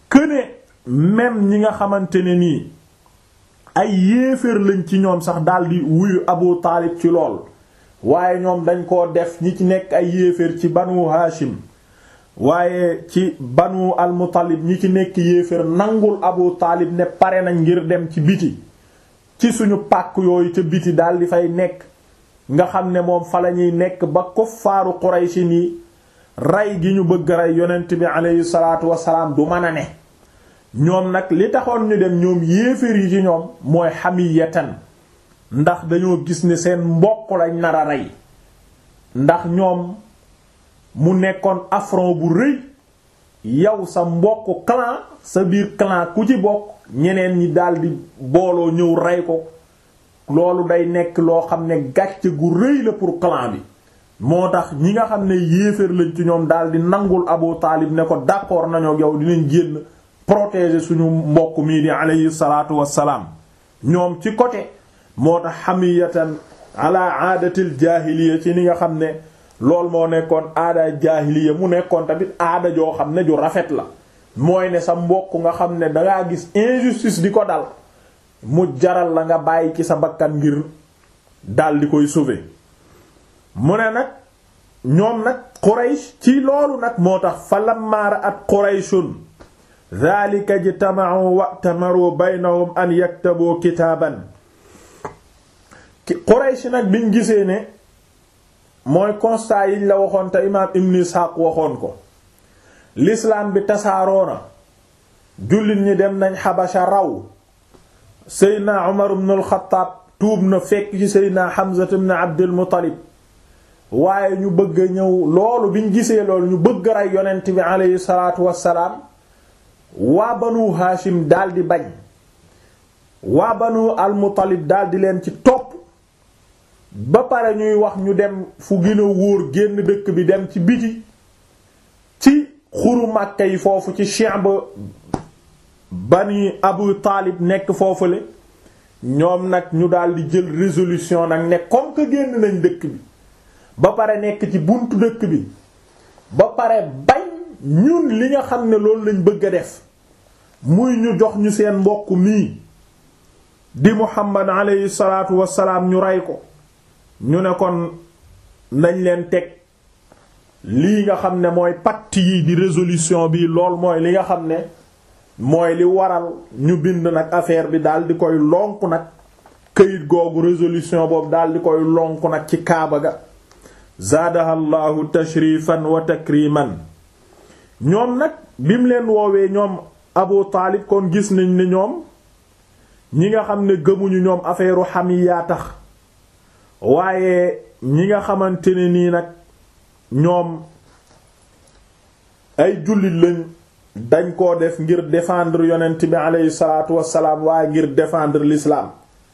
këne même ñi nga xamante ne nii ay yéeféer lañ ci ñoom sax daldi wuyu Abu Taalib ci lool waaye ñoom dañ koo def ñi ci nekk ay yéeféer ci banu Haashim waaye ci banu al-Muttalib ñi ci nekk yéeféer nangul Abu Taalib ne pare nañ ngir dem ci biti ci suñu pàkk yooyu ca biti daldi fay nekk nga xam ne moom fa lañuy nekk ba kuffaaru Qurayshi nii rey gi ñu bëgg rey yonent bi aleyhi salaatu wasalaam du mën a ne ñoom nag li taxoon ñu dem ñoom yéeféer yi ci ñoom mooy hamiyatan ndax dañoo gis ne seen mbokk lañ nar a rey ndax ñoom mu nekkoon affront bu rëy yow sa mbokk clan sa biir clan ku ci bokk ñeneen ñi daldi booloo ñëw rey ko loolu day nekk loo xam ne gàcce gu rëy la pour clan bi moo tax ñi nga xam ne yéeféer lañ ci ñoom daldi nangul Abu Taalib ne ko d'accord nañoo yow dinañ génn protéger suñu mbokk mii di alayhi salaatu wassalaam ñoom ci côté moo tax hamiyatan ala aadatil jaahiliya ci ni nga xam ne loolu moo nekkoon aada jaahiliya mu nekkoon tamit aada joo xam ne ju rafet la mooy ne sa mbokk nga xam ne dangaa gis injustice di ko dal mu jaral la nga bàyyi ci sa bakkan ngir dal di koy sauver mu ne nag ñoom nag Quraysh ci loolu nag moo tax fa lamma ra'at Qurayshun dhalika ijtama'u wa'tamaru baynahum an yaktabu kitaaban Quraysh nag biñ gisee ne mooy constat yiñ la waxoon te imaam Ibn Ishaq waxoon ko l'islam bi tasaaroo na jullit ñi dem nañ Xabasha raw Seydina Umar ibn al-Khattab tuub na fekk ci Seydina Hamza ibn Abdul Muttalib waaye ñu bëgg a ñëw loolu biñ gisee loolu ñu bëgg a rey yonent bi aleyhi salaatu wassalaam waa banu Haashim daldi bañ waa banu al-Muttalib daldi leen ci topp ba pare ñuy wax ñu dem fu gën a wóor génn dëkk bi dem ci biti ci xuru Makka yi foofu ci Shi'b bani Abu Taalib nekk foofule ñoom nag ñu daldi jël résolution nag ne comme que génn nañ dëkk bi ba pare nekk ci buntu dëkk bi ba pare bañ ñun li nga xam ne loolu lañ bëgg a def muy ñu jox ñu seen mbokk mii di Muhammad alayhi salaatu wassalaam ñu rey ko ñu ne kon nañ leen teg lii nga xam ne mooy pacte yi di résolution bi lool mooy li nga xam ne mooy li waral ñu bind nag affaire bi daal di koy lonk nag këyit googu résolution boobu daal di koy lonk nag ci kaaba ga zaadaha llahu tashrifan wa takriman ñoom nag bim leen woowee ñoom Abu Taalib kon gis nañ ne ñoom ñi nga xam ne gëmuñu ñoom affaire xamiyaa tax waaye ñi nga xamante ne nii nag ñoom ay jullit lañ dañ koo def ngir défendre yonent bi aleyhi salaatu wassalaam waaye ngir défendre l'islam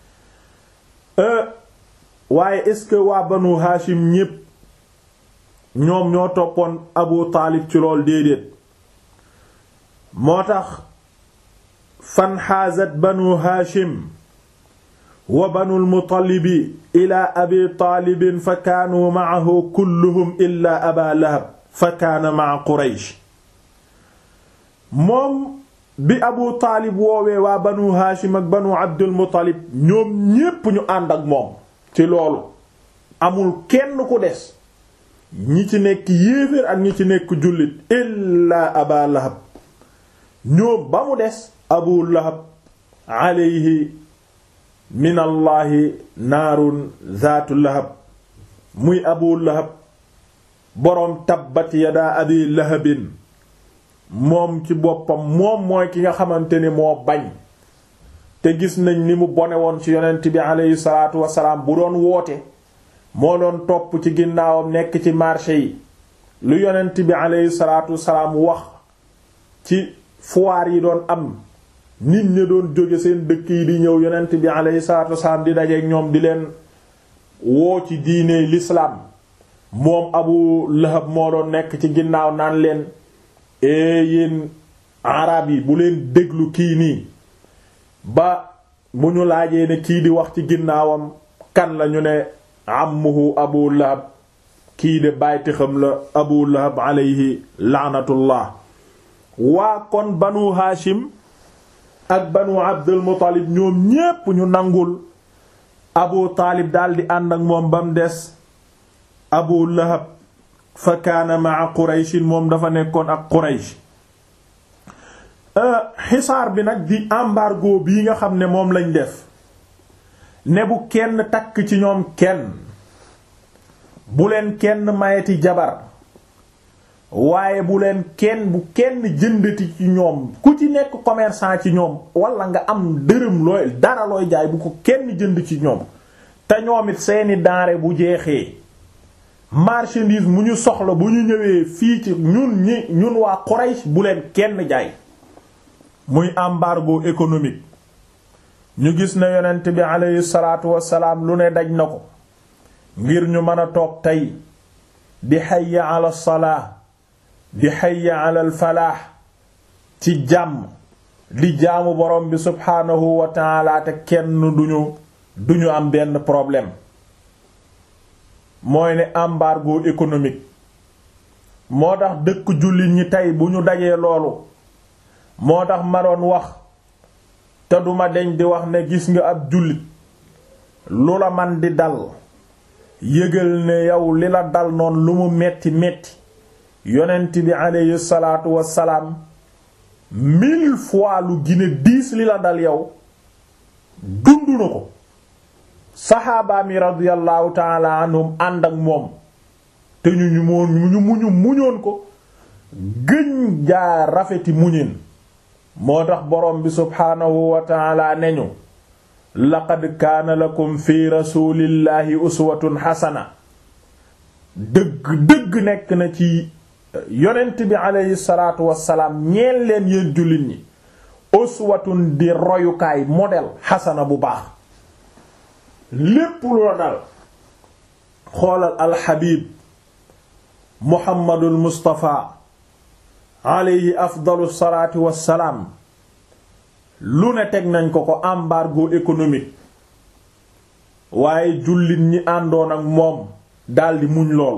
waaye est-ce que waa banu Hashim ñépp ñoom ñoo toppoon Abu Taalib ci lool déedéet moo tax fanxaazat banu Hashim wa banu al-Muttalibi ila abi Taalibin fa kaanuu ma'ahu kulluhum illa Aba Lahab fa kaana ma'a Quraysh moom bi Abu Taalib woowee waa banu Hashim ak banu Abdul Muttalib ñoom ñépp ñu ànd ak moom ci loolu amul kenn ku des ñi ci nekk yéeféer ak ñi ci nekk jullit illaa Aba Lahab ñoom ba mu des Abu Lahab alayhi min allahi naarun zaatu lahab muy Abu Lahab boroom tabbat yadaa abi lahabin moom ci boppam moom mooy ki nga xamante ni moo bañ te gis nañ ni mu bone woon ci yonent bi aleyhi salaatu wasalaam bu doon woote moo doon topp ci ginnaawam nekk ci marché yi lu yonent bi aleyhi salaatu wasalaam wax ci foire yi doon am nit ñi doon jóge seen dëkk yi di ñëw yonent bi aleyhi salaatu wasalaam di dajeek ñoom di leen woo ci diine l'islam moom Abu Lahab moo doon nekk ci ginnaaw naan leen ee yéen arab yi bu leen déglu kii nii ba bu ñu laajee ne kii di wax ci ginnaawam kan la ñu ne ammuhu Abu Lahab kii de bàyti xam la Abu Lahab alayhi laanatullah waa kon banu haashim ak banu abdul muttalib ñoom ñépp ñu nangul abu taalib daldi ànd ak moom ba mu des abu lahab fa kaana maa qurayshin moom dafa nekkoon ak quraysh xisaar bi nag di embargo bii nga xam ne moom lañ def ne bu kenn takk ci ñoom kenn bu leen kenn mayeti jabar waaye bu leen kenn bu kenn jëndati ci ñoom ku ci nekk commerçant ci ñoom wala nga am dërëm looy dara looy jaay bu ko kenn jënd ci ñoom te ñoom it seeni denrée bu jeexee marchandise mu ñu soxla bu ñu ñëwee fii ci ñun ñi ñun waa Quraysh bu leen kenn jaay muy embargo économique ñu gis ne yonent bi aleyhi salaatu wassalaam lu ne daj na ko ngir ñu mën a toog tey di hayya ala salaa di hayya ala al falaax ci jàmm di jaamu borom bi subhaanahu wa taala te kenn duñu duñu am benn problème mooy ne embargo économique moo tax dëkk jullit ñi tey bu ñu dajee loolu moo tax ma doon wax te duma deñ di wax ne gis nga ab jullit lu la man di dal yëgal ne yow li la dal noon lu mu metti metti yonent bi aleyhi salaatu wassalaam mille fois lu gine diis li la dal yow dund na ko saxaaba mi radiyallahu taala anhum ànd ak moom te ñu ñu moon ñu muñu muñoon ko gëñ jaa rafeti muñin moo tax borom bi subhaanahu wa taala ne ñu laqad kaana lakum fi rasulillahi uswatun xasana dëgg dëgg nekk na ci yonent bi aleyhi salaatu wassalaam ñeel leen yéen jullit ñi uswatun di royukaay modèle xasana bu baax lépp lu la dal xoolal alxabib muhammadul mustafa aleyhi afdalu salaatu wassalaam lu ne teg nañ ko ko embargo économique waaye jullit ñi àndoon ak moom daldi muñ loolu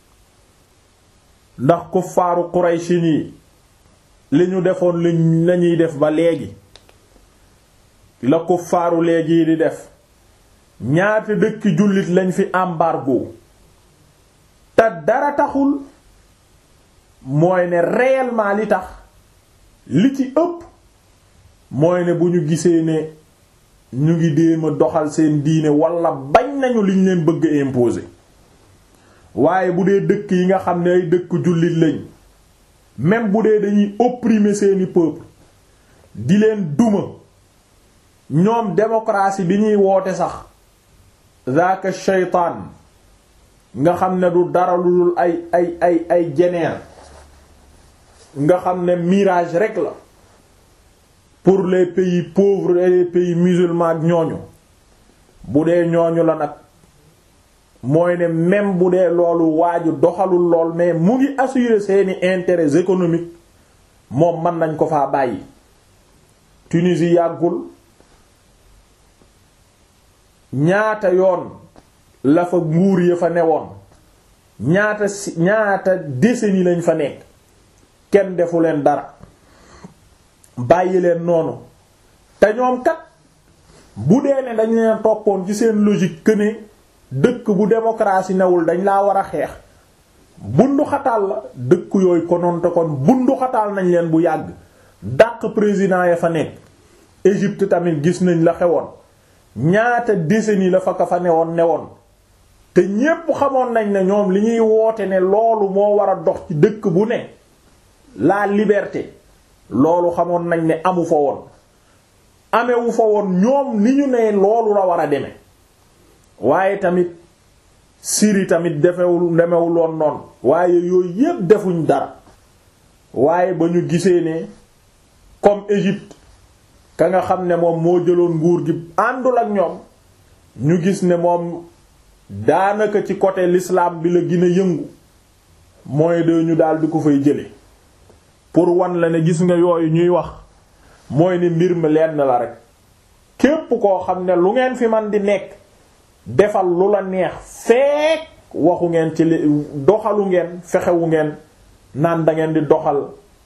ndax kuffaaru Qurayshi yi li ñu defoon lañuy def ba léegi la kuffaaru léegi di def ñaata dëkk jullit lañ fi embargo te dara taxul mooy ne réellement li tax li ci ëpp mooy ne bu ñu gisee ne ñu ngi déema doxal seen diine wala bañ nañu liñ leen bëgg a imposer waaye bu dee dëkk yi nga xam ne ay dëkk jullit lañ même bu dee dañuy opprimer seeni peuple di leen duma ñoom démocratie bi ñuy woote sax zaaka shaytaan nga xam ne du dara lu dul ay ay ay ay jeneer nga xam ne mirage rek la pour les pays pauvres et les pays musulmans ak ñooñu bu dee ñooñu la nag mooy ne même bu dee loolu waaju doxalul lool mais mu ngi assurer seeni intérêts économiques moom mën nañ ko faa bàyyi Tunisie yàggul ñaata yoon la fa nguur ya fa newoon ñaata si ñaata décennie lañ fa nekk kenn defu leen dara bàyyi leen noonu te ñoom kat bu dee ne dañ leen toppoon ci seen logique que ne dëkk bu démocratie newul dañ laa war a xeex bundu xataal la dëkk yooyu konoon te kon bundu xataal nañ leen bu yàgg dàq président ya fa nekk Égypte tamit gis nañ la xewoon ñaata décennie la fa ka fa newoon newoon te ñépp xamoon nañ ne ñoom li ñuy woote ne loolu moo war a dox ci dëkk bu ne la liberté loolu xamoon nañ ne amu fa woon amewu fa woon ñoom ni ñu ne loolu la war a deme waaye tamit Syrie tamit defewul demewul woon noonu waaye yooyu yépp defuñ dara waaye ba ñu gisee ne comme Égypte ka nga xam ne moom moo jëloon nguur gi àndul ak ñoom ñu gis ne moom daanaka ci côté l'islam bi la gën a yëngu mooy de ñu daal di ko fay jële pour wan la ne gis nga yooyu ñuy wax mooy ne mbir mi lenn la rek képp koo xam ne lu ngeen fi man di nekk defal lu la neex fekk waxu ngeen ci li doxalu ngeen fexewu ngeen naan da ngeen di doxal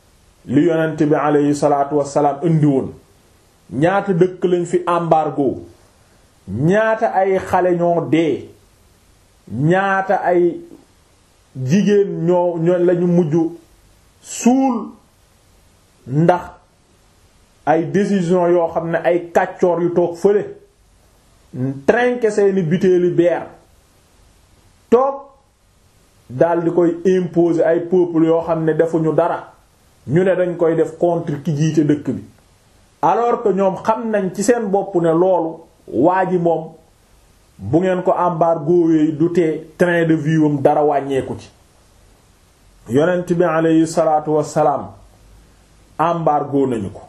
li yonent bi aleyhi salaatu wassalaam indi woon ñaata dëkk lañ fi embargo ñaata ay xale ñoo dee ñaata ay jigéen ñoo ñoo lañu mujj suul ndax ay décision yoo xam ne ay kàccoor yu toog fële trinquer seeni butéeli beer toog dal di koy imposer ay peuple yoo xam ne defuñu dara ñu ne dañ koy def contre ki jiite dëkk bi alors que ñoom xam nañ ci seen bopp ne loolu waa ji moom bu ngeen ko embargo yi du tee train de vie am dara wàññeeku ci yonent bi aleyhi salaatu wassalaam embargo nañu ko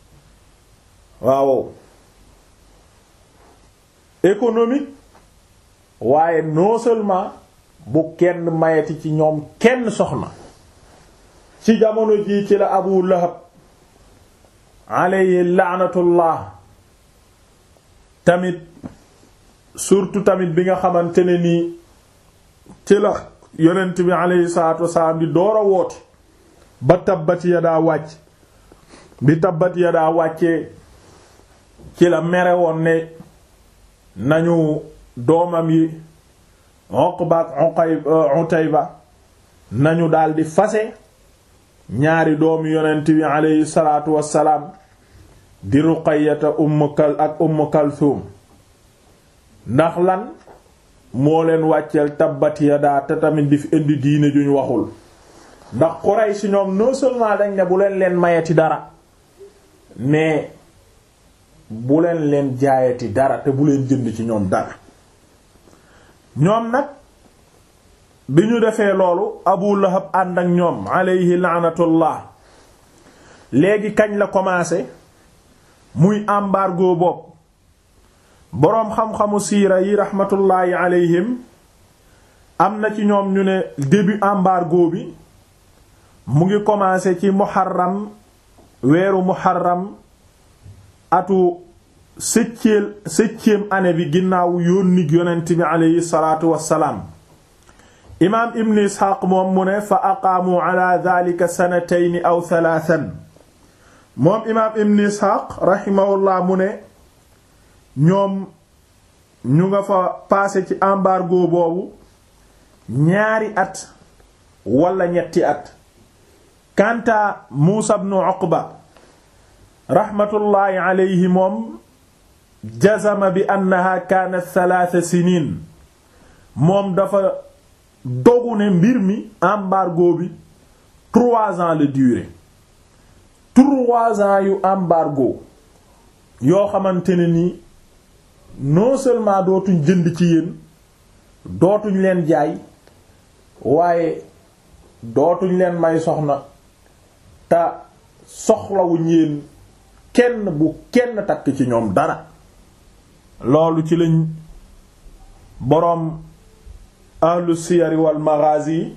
waaw économique waaye non seulement bu kenn mayeti ci ñoom kenn soxna ci jamono jii ci la Abu Lahab alayhi laanatullah tamit surtout tamit bi nga xamante ne nii ci la yonent bi alayhi salaatu wasalaam di door a woote ba tabbat yadaa wàcc bi tabbat yadaa wàccee ci la mere woon ne nañu doomam yi Uqba ak Utayba nañu daldi fase ñaari doomu yonent bi aleyhi salaatu wassalaam di Ruqayyata Umm Kal ak Umm Kalthum ndax lan moo leen wàcceel tabbat yadaa te tamit di fi indi diine juñ waxul ndax Quraysh ñoom non seulement dañ ne bu leen leen mayati dara mais bu leen leen jaayati dara te bu leen jënd ci ñoom dara ñoom nag bi ñu defee loolu Abu Lahab ànd ak ñoom alayhi laanatullah léegi kañ la commencé muy embargo bopp boroom xam-xamu siira yi rahmatullahi alayhim am na ci ñoom ñu ne début embargo bi mu ngi commencé ci muharram weeru muharram atu septième septième année bi ginnaaw yónnig yonent bi aleyhi salaatu wassalaam imaam ibn isxaaq moom mu ne fa aqaamu ala dhalika sanatayni aw thalathan moom imaam ibn isxaaq rahimahullah mu ne ñoom ñu nga fa passé ci embargo boobu ñaari at wala ñetti at kanta muusa ibn uqba rahmatullahi alayhi moom jazama bi annaha kaanat thalatha sinin moom dafa dogu ne mbir mi embargo bi trois ans la durée trois ans yu embargo yoo xamante ne ni non seulement dootuñ jënd ci yéen dootuñ leen jaay waaye dootuñ leen may soxna te soxlawuñ yéen kenn bu kenn takk ci ñoom dara loolu ci lañ boroom ahlu siyari wal maghazi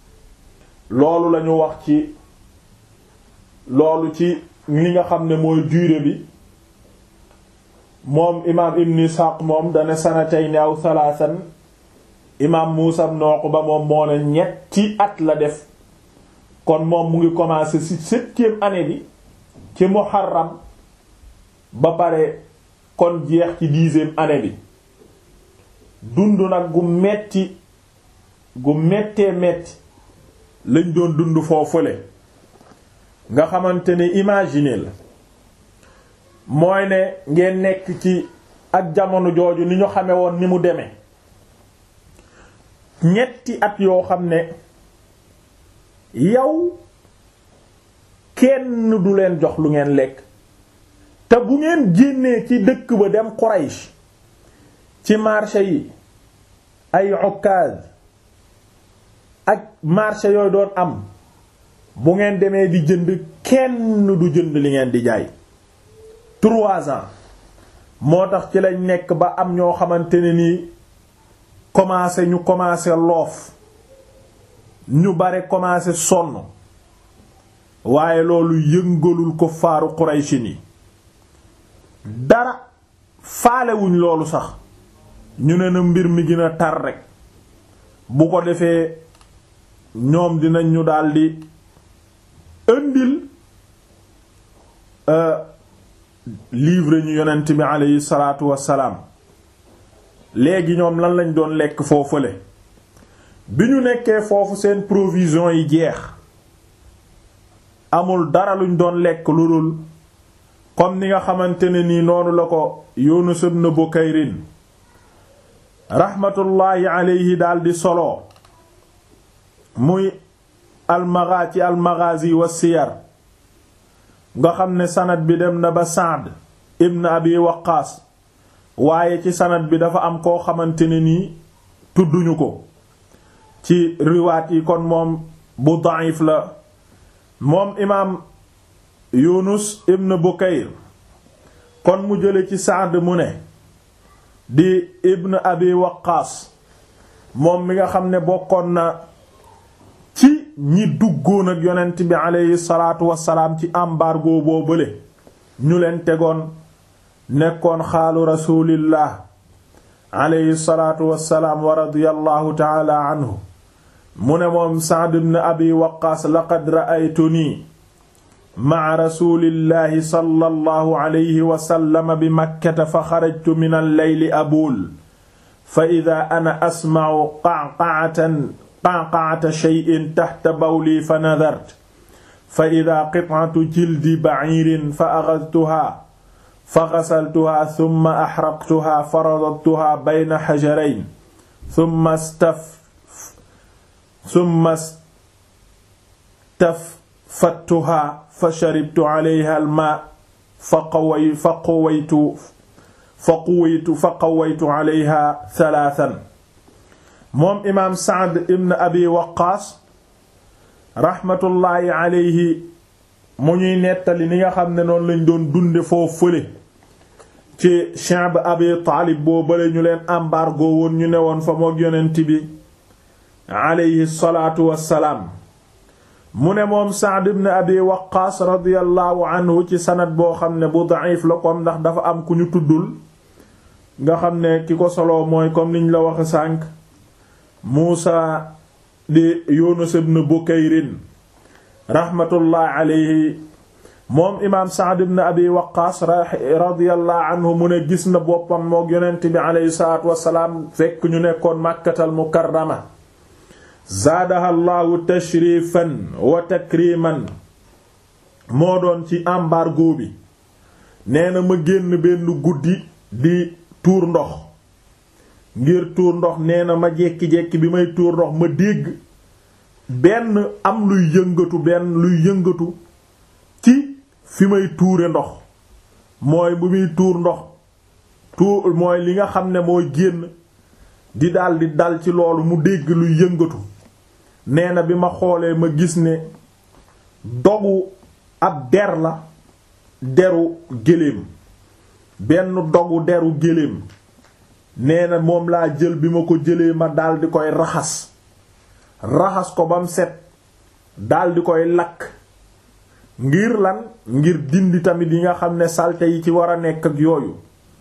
loolu lañu wax ci loolu ci li nga xam ne mooy durée bi moom imaam ibn Ishaq moom dana sanatayni aw thalathan imaam Muusa ibn Uqba moom moo ne ñetti at la def kon moom mu ngi commencer ci septième année bi ci muharram ba pare kon jeex ci dixième année bi dund nag gu metti gu mettee metti lañ doon dund foofule nga xamante ne imaginer la mooy ne ngeen nekk ci ak jamono jooju ni ñu xame woon ni mu demee ñetti at yoo xam ne yow kenn du leen jox lu ngeen lekk te bu ngeen génnee ci dëkk ba dem Quraysh ci marché yi ay Ukkaz ak marché yooyu doon am bu ngeen demee di jënd kenn du jënd li ngeen di jaay trois ans moo tax ci lañ nekk ba am ñoo xamante ne nii commencé ñu commencé loof ñu bare commencé sonn waaye loolu yëngalul ko faaru Quraysh ni dara faalewuñ loolu sax ñu ne na mbir mi gën a tar rek bu ko defee ñoom dinañ ñu daldi indil livre ñu yonent bi aleyhi salaatu wassalaam léegi ñoom lan lañ doon lekk foofule bi ñu nekkee foofu seen provision yi jeex amul dara luñ doon lekk lu dul comme ni nga xamante ne nii noonu la ko Yunus ibn Bukayrin raxmatullaahi aleyhi daldi solo muy almaga ci almaghazi wa siyar nga xam ne sanad bi dem na ba Saad ibn Abi Waqqaas waaye ci sanad bi dafa am koo xamante ne nii tudduñu ko ci riwaat yi kon moom bu da'if la moom imaam Yunus ibn Bukayr kon mu jële ci Saad mu ne di ibn Abi Waqqaas moom mi nga xam ne bokkoon na ci ñi duggoon ak yonent bi aleyhi salaatu wassalaam ci embargo boo bële ñu leen tegoon nekkoon xaalu rasulillah aleyhi salaatu wassalaam wa radiyallahu taala anhu mu ne moom Sa'd ibn Abi Waqqaas laqad ra'aytuni ma'a rasulillahi sallallahu alayhi wa sallam bi makkata fa xarajtu min al-layli abuul fa idaa ana asma'u qa'qa'atan qa'qa'ata shay'in tahta bawli fa nadartu fa idaa qit'atu jildi ba'iirin fa akhadhtuhaa fa ghasaltuhaa thumma ahraqtuhaa fa radadtuhaa bayna hajarayn thumma staf thumma staffattuhaa fa sharibtu alayha al-maa fa qaway fa qawaytu fa quwaytu fa qawaytu alayha thalathan moom imaam Saad ibn Abi Waqqaas raxmatullaahi alayhi mu ñuy nettali ni nga xam ne noonu lañ doon dunde foofu fële ci Sha'b Abi Taalib boo bale ñu leen embargo woon ñu newoon fa mook yonent bi alayhi salaatu wassalaam mu ne moom Sa'd ibn Abi Waqqaas radiyallahu anhu ci sanad boo xam ne bu da'if la comme ndax dafa am ku ñu tuddul nga xam ne ki ko soloo mooy comme niñ la waxe sànq Muusa di Yunus ibn Bukayrin rahmatullahi alayhi moom imaam Sa'd ibn Abi Waqqaas radiyallahu anhu mu ne gis na boppam mook yonent bi alayhi salaatu wassalaam fekk ñu nekkoon Makkatal Mukarrama zaadaha llahu tashrifan wa takriman moo doon ci embargo bi nee na ma génn benn guddi di tuur ndox ngir tuur ndox nee na ma jekki-jekki bi may tuur ndox ma dégg benn am luy yëngatu benn luy yëngatu ci fi may tuure ndox mooy bu muy tuur ndox tuur mooy li nga xam ne mooy génn di dal di dal ci loolu mu dégg luy yëngatu nee na bi ma xoolee ma gis ne dogu ab der la deru géléem benn dogu deru géléem nee na moom laa jël bi ma ko jëlee ma daldi koy raxas raxas ko bam set daldi koy lakk ngir lan ngir dindi tamit yi nga xam ne salte yi ci war a nekk ak yooyu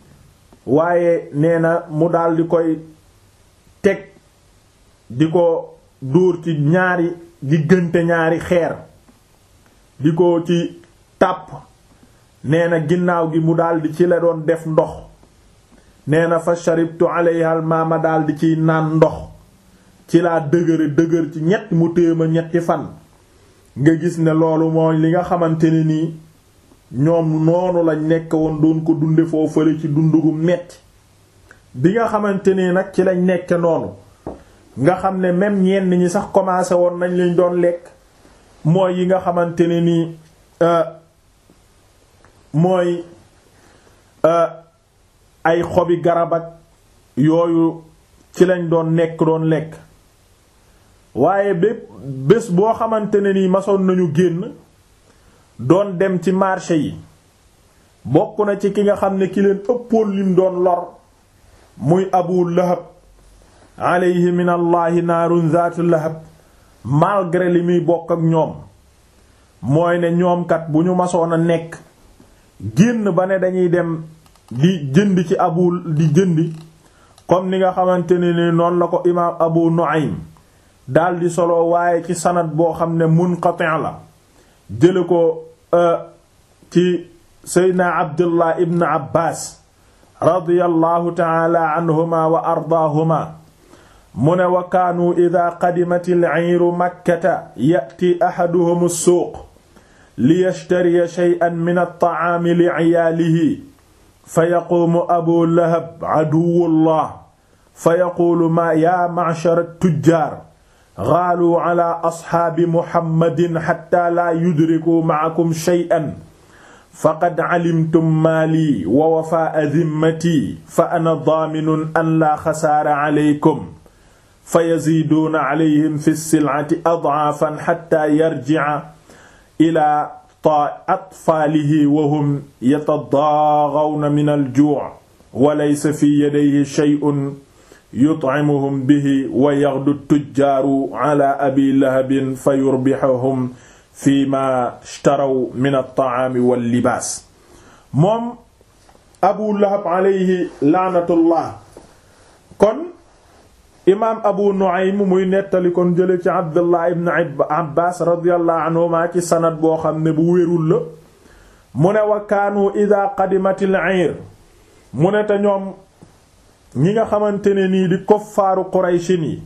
waaye nee na mu daldi koy teg di ko dóor ci ñaari diggante ñaari xeer di ko ci tàpp nee na ginnaaw gi mu daldi ci la doon def ndox nee na fa sharibtu alayha al ma ma daldi ciy naan ndox ci laa dëgëre dëgër ci ñett mu téema ñetti fan nga gis ne loolu mooy li nga xamante ne nii ñoom noonu lañ nekk woon doon ko dunde foofale ci dundugu metti bi nga xamante ni nag ci lañ nekke noonu nga xam ne même ñenn ñi sax commencé woon nañ lañ doon lekk mooy yi nga xamante ne nii mooy ay xobi garab ak yooyu ci lañ doon nekk doon lekk waaye bépp bés boo xamante ne nii masoon nañu génn doon dem ci marché yi bokk na ci ki nga xam ne ki leen ëppoon lim doon lor muy abu lahab alayhi min allahi naarun zaatu lahab malgré li muy bokk ak ñoom mooy ne ñoom kat bu ñu masoon a nekk génn ba ne dañuy dem di jënd ci abu di jëndi comme ni nga xamante ne ni noonu la ko imaam abu nu'aym daldi solo waaye ci sanad boo xam ne munqati' la jële ko ci seydna abdullah ibn abbas radiyallahu taala anhuma wa ardaahuma mu ne wa kaanu ida qadimat al-ciiru makkata ya'ti ahaduhum as-suuq liyashtariya shay'an min at-ta'aami li'ciyaalihi fa yaquumu abu lahab caduwwullah fa yaquulu ma yaa ma'shara at-tujjaar gaaluu calaa asxaabi muhammadin xatta laa yudrikuu macakum shay'an faqad calimtum maalii wa wafaa'a dimmatii fa ana daaminun an laa xasaara calaykum fa yaziiduuna calayhim fi silcati adcaafan xatta yarjica ilaa atfaalihi wa hum yatadaagawna min aljuuc wa laysa fi yadayhi shay'un yutcimuhum bihi wa yaxdu tujjaaru cala abi lahabin fa yurbixuhum fi ma ishtaraw min altacaami wallibaas moom abu lahab alayhi laanatullah kon imaam abu nu'aym muy nettali kon jële ci abdullah ibn abbas radiyallahu anhuma ci sanad boo xam ne bu wérul la mu ne wa kaanu ida qadimatil ayr mu ne te ñoom ñi nga xamante ne nii di koffaaru qurayshin yi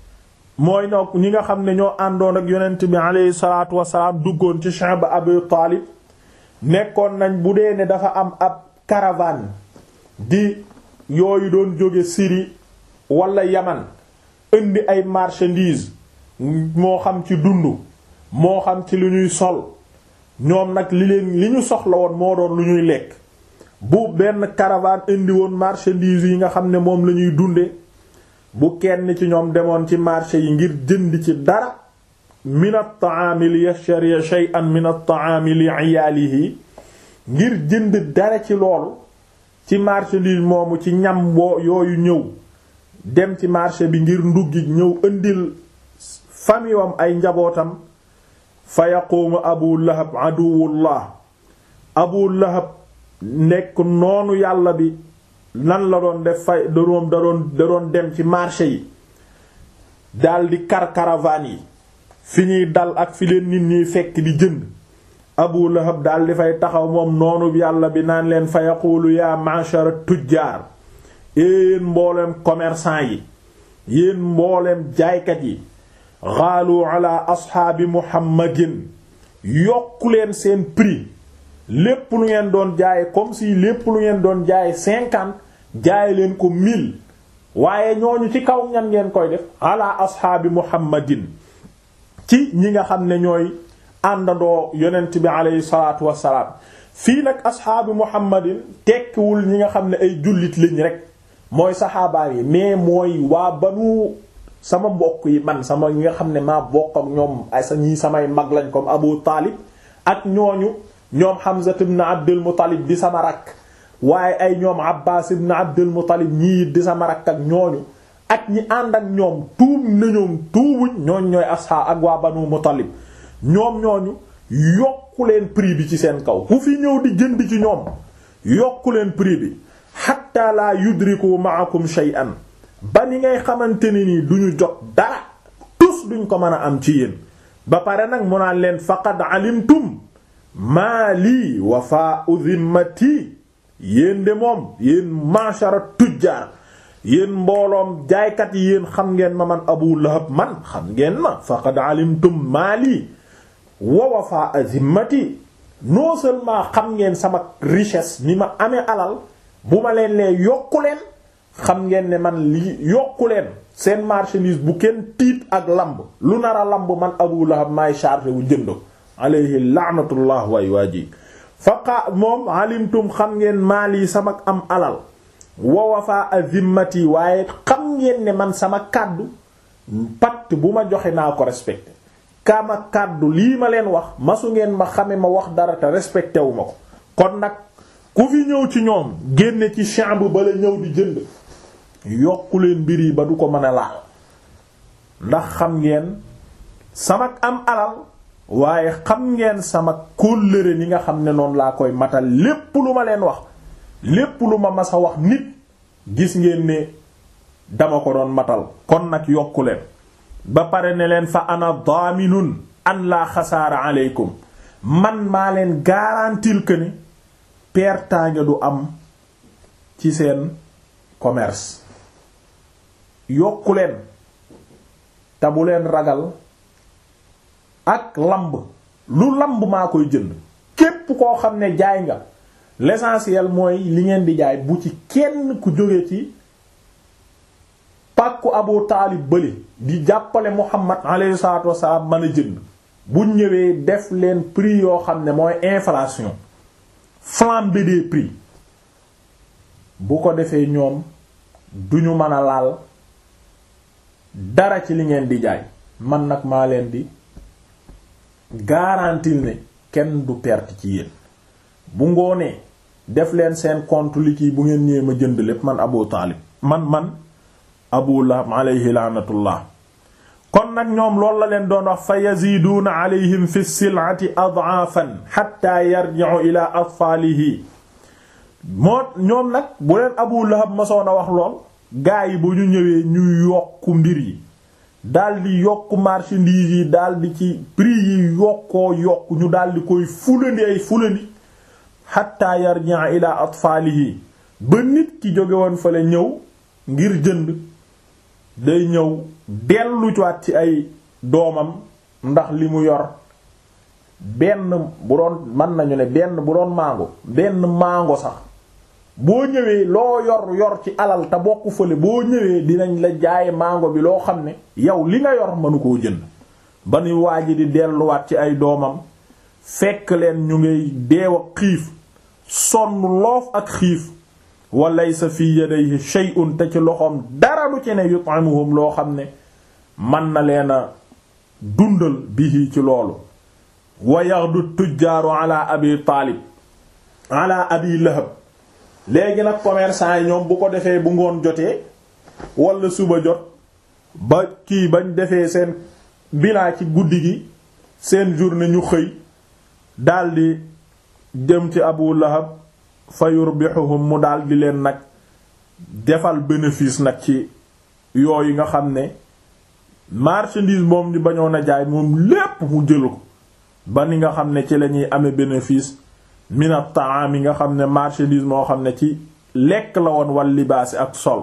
mooy ñoo ñi nga xam ne ñoo àndoon ak yonent bi aleyhi salaatu wasalaam duggoon ci sha'b abu taalib nekkoon nañ bu dee ne dafa am ab caravane di yooyu doon jóge Syrie wala yaman indi ay marchandises moo xam ci dund moo xam ci lu ñuy sol ñoom nag li leen li ñu soxla woon moo doon lu ñuy lekk bu benn caravane indi woon marchandises yi nga xam ne moom la ñuy dunde bu kenn ci ñoom demoon ci marché yi ngir jënd ci dara min at-ta'ami li yashtari shay'an min at-ta'ami li 'iyalihi ngir jënd dara ci loolu ci marchandise moomu ci ñam boo yooyu ñëw dem ci marché bi ngir nduggi ñëw indil famiwam ay njabootam fa yaquumu abu lahab aduwullah abu lahab nekk noonu yàlla bi lan la doon def fay da doon da doon da doon dem ci marché yi daldi kar caravane yi fi ñuy dal ak fi leen nit ñiy fekk di jënd abu lahab daldi fay taxaw moom noonu yàlla bi naan leen fa yaquulu yaa ma'shara tujjaar yéen mbooleem commerçant yi yéen mbooleem jaaykat yi xaalu ala asxaabi muhammadin yokku leen seen prix lépp lu ngeen doon jaaye comme si lépp lu ngeen doon jaaye cinquante jaaye leen ko mille waaye ñooñu ci kaw ñan ngeen koy def ala asxaabi muhammadin ci ñi nga xam ne ñooy àndandoo yonent bi aleyhi salaatu wassalaam fii nag asxaabi muhammadin tekkiwul ñi nga xam ne ay jullit lañ rek mooy saxaabaa yi mais mooy waa banu sama mbokk yi man sama ñi nga xam ne maa bokk ak ñoom ay sa ñii samay mag lañ comme Abu Taalib ak ñooñu ñoom Hamza ibn Abdul Muttalib di sama rakk waaye ay ñoom Abbaas ibn Abdul Muttalib ñii di sama rakk ak ñooñu ak ñi ànd ak ñoom tuub na ñoom tuubuñ ñooñ ñooy asxaab ak waa banu Muttalib ñoom ñooñu yokku leen prix bi ci seen kaw ku fi ñëw di jënd ci ñoom yokku leen prix bi hatta la yudriku ma'akum shay'an ba ni ngay xamante ne nii duñu jot dara tus duñ ko mën a am ci yéen ba pare nag mu naan leen faqad alimtum maa lii wafaa'u dhimmati yéen de moom yéen mashara tujjaar yéen mbooloom jaaykat yi yéen xam ngeen ma man abu lahab man xam ngeen ma faqad alimtum maa lii wa wafaa'u dhimmati non seulement xam ngeen sama richesse ni ma amee alal bu ma leen lee yokku leen xam ngeen ne man lii yokku leen seen marchandise bu kenn tiit ak lamb lu nar a lamb man abu lahab maay chargé wu jënd alayhi laanatullah waay waa ji faqa moom alimtum xam ngeen maal yi sama am alal wa wafa azimmati waaye xam ngeen ne man sama kàddu pacte bu ma joxe naa ko respecté kama kàddu lii ma leen wax masu ngeen ma xame ma wax dara te respecté wu ma ko kon nag ku fi ñëw ci ñoom génne ci chambre ba la ñëw di jënd yokku leen mbir yi ba du ko mën a laal ndax xam ngeen sama am alal waaye xam ngeen sama kóllëre ni nga xam ne noonu laa koy matal lépp lu ma leen wax lépp lu ma mas a wax nit gis ngeen ne dama ko doon matal kon nag yokku leen ba pare ne leen fa ana daaminun an laa xasaara aleykum man maa leen garantil que ni pertaange du am ci seen commerce yokku leen te bu leen ragal ak lamb lu lamb maa koy jënd képp koo xam ne jaay nga l'essentiel mooy li ngeen di jaay bu ci kenn ku jóge ci pàkku Abu Taalib bële di jàppale Muhammad alayhi salaatu wassalaam mën a jënd bu ñëwee def leen prix yoo xam ne mooy inflation flambée des prix bu ko defee ñoom duñu mën a laal dara ci li ngeen di jaay man nag maa leen di garantil ne kenn du perte ci yéen bu ngoonee def leen seen compte li kii bu ngeen ñëwee ma jënd lépp man Abu Taalib man man Abu Lahab alayhi laanatullah kon nag ñoom loolu la leen doon wax fa yaziduuna alayhim fi sil'ati ad'afan hatta yarji'u ila atfaalihi moo ñoom nag bu leen Abu Lahab masoon a wax lool gaa yi bu ñu ñëwee ñu yokku mbir yi daldi yokk marchandise yi daldi ci prix yi yokkoo yokk ñu daldi koy fulandi ay fulandi hatta yarji'a ila atfaalihi ba nit ki jóge woon fale ñëw ngir jënd day ñëw dellu waat ci ay doomam ndax li mu yor benn bu doon mën nañu ne benn bu doon mango benn mango sax boo ñëwee loo yor yor ci alal te bokk fële boo ñëwee dinañ la jaaye mango bi loo xam ne yow li nga yor mënu koo jënd ba ni waa ji di delluwaat ci ay doomam fekk leen ñu ngay deew ak xiif sonn loof ak xiif wa laysa fi yadayhi shay'un te ci loxoom dara du ci ne yut'imuhum loo xam ne man na leen a dundal bihi ci loolu wa yaghdu tujjaaru ala abi taalib ala abi lahab léegi nag commerçant yi ñoom bu ko defee bu ngoon jotee wala suba jot ba kii bañ defee seen bilan ci guddi gi seen journée ñu xëy daldi jëm ci abu lahab fa yurbihuhum mu daldi leen nag defal bénéfice nag ci yooyu nga xam ne marchandise moom ñu bañoon a jaay moom lépp mu jël ko ba ni nga xam ne ci la ñuy amee bénéfice mina taam yi nga xam ne marchandise moo xam ne ci lekk la woon wal libaasi ak sol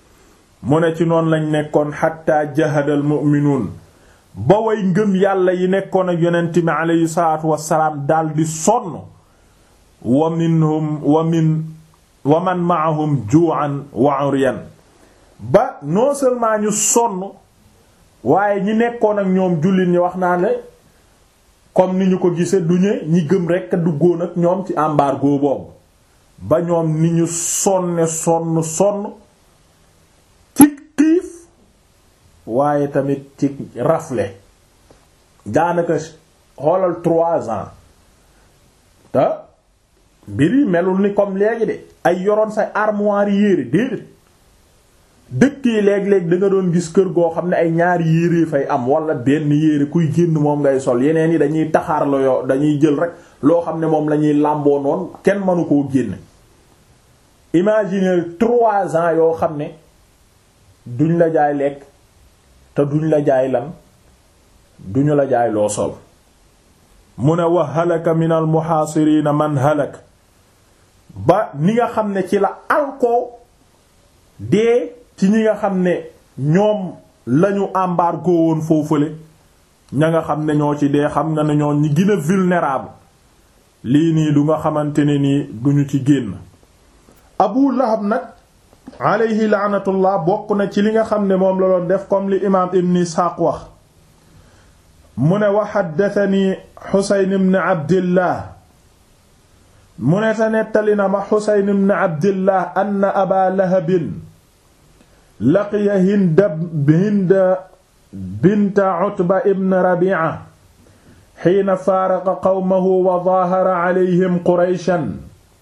mu ne ci noonu lañ nekkoon xatta jahadal mu'minuun ba way ngëm yàlla yi nekkoon ak yonent mi aleyhi salaatu wassalaam daldi sonn wa minhum wa min wa man ma'ahum ju'an wa 'uryan ba non seulement ñu sonn waaye ñi nekkoon ak ñoom jullit ñi wax naa ne comme ni ñu ko gisee du ñu ñi gëm rekk duggoon ak ñoom ci embargo boobu ba ñoom ni ñu sonne sonn sonn ci xiif waaye tamit ci rafle daanaka xoolal trois ans te mbir yi melul ni comme léegi de ay yoroon say armoire yére déedéet dëkk yi léeg-léeg da nga doon gis kër goo xam ne ay ñaari yére fay am wala benn yére kuy génn moom ngay sol yeneen yi dañuy taxaar la yoo dañuy jël rek loo xam ne moom la ñuy làmboo noonu kenn mënu koo génne imaginer trois ans yoo xam ne duñ la jaay lekk te duñ la jaay lan duñu la jaay loo sol mu ne wa halaka min al muhaasiriina man halak ba ni nga xam ne ci la alkoo dee ci ñi nga xam ne ñoom lañu embargo woon foofule ña nga xam ne ñoo ci dee xam nga ne ñoo ñi gën a vulnérable lii nii du nga xamante ne nii duñu ci génn Abu Lahab nag alayhi laanatullah bokk na ci li nga xam ne moom la doon def comme li imaam Ibn Isxaaq wax mu ne wa haddathani Xusayn ibn Abdillah mu ne te nettali na ma Xusayn ibn Abdillah anna Aba Lahabin laqiya Hind Hind bint Utba ibn Rabi'a hiina faaraqa qawmahu wa zaahara alayhim Qurayshan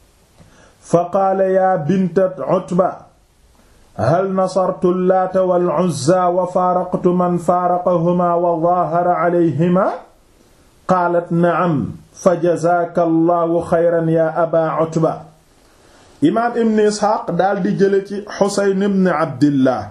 faqaala yaa binta Utba hal nasartu Laata wal Uzza wa faaraqtu man faaraqahumaa wa zaahara alayhimaa qaalat na'am fa jazaaka Allahu xayran yaa Abaa Utba imaam Ibn Isxaaq daal di jële ci Xusayn ibn Abdillah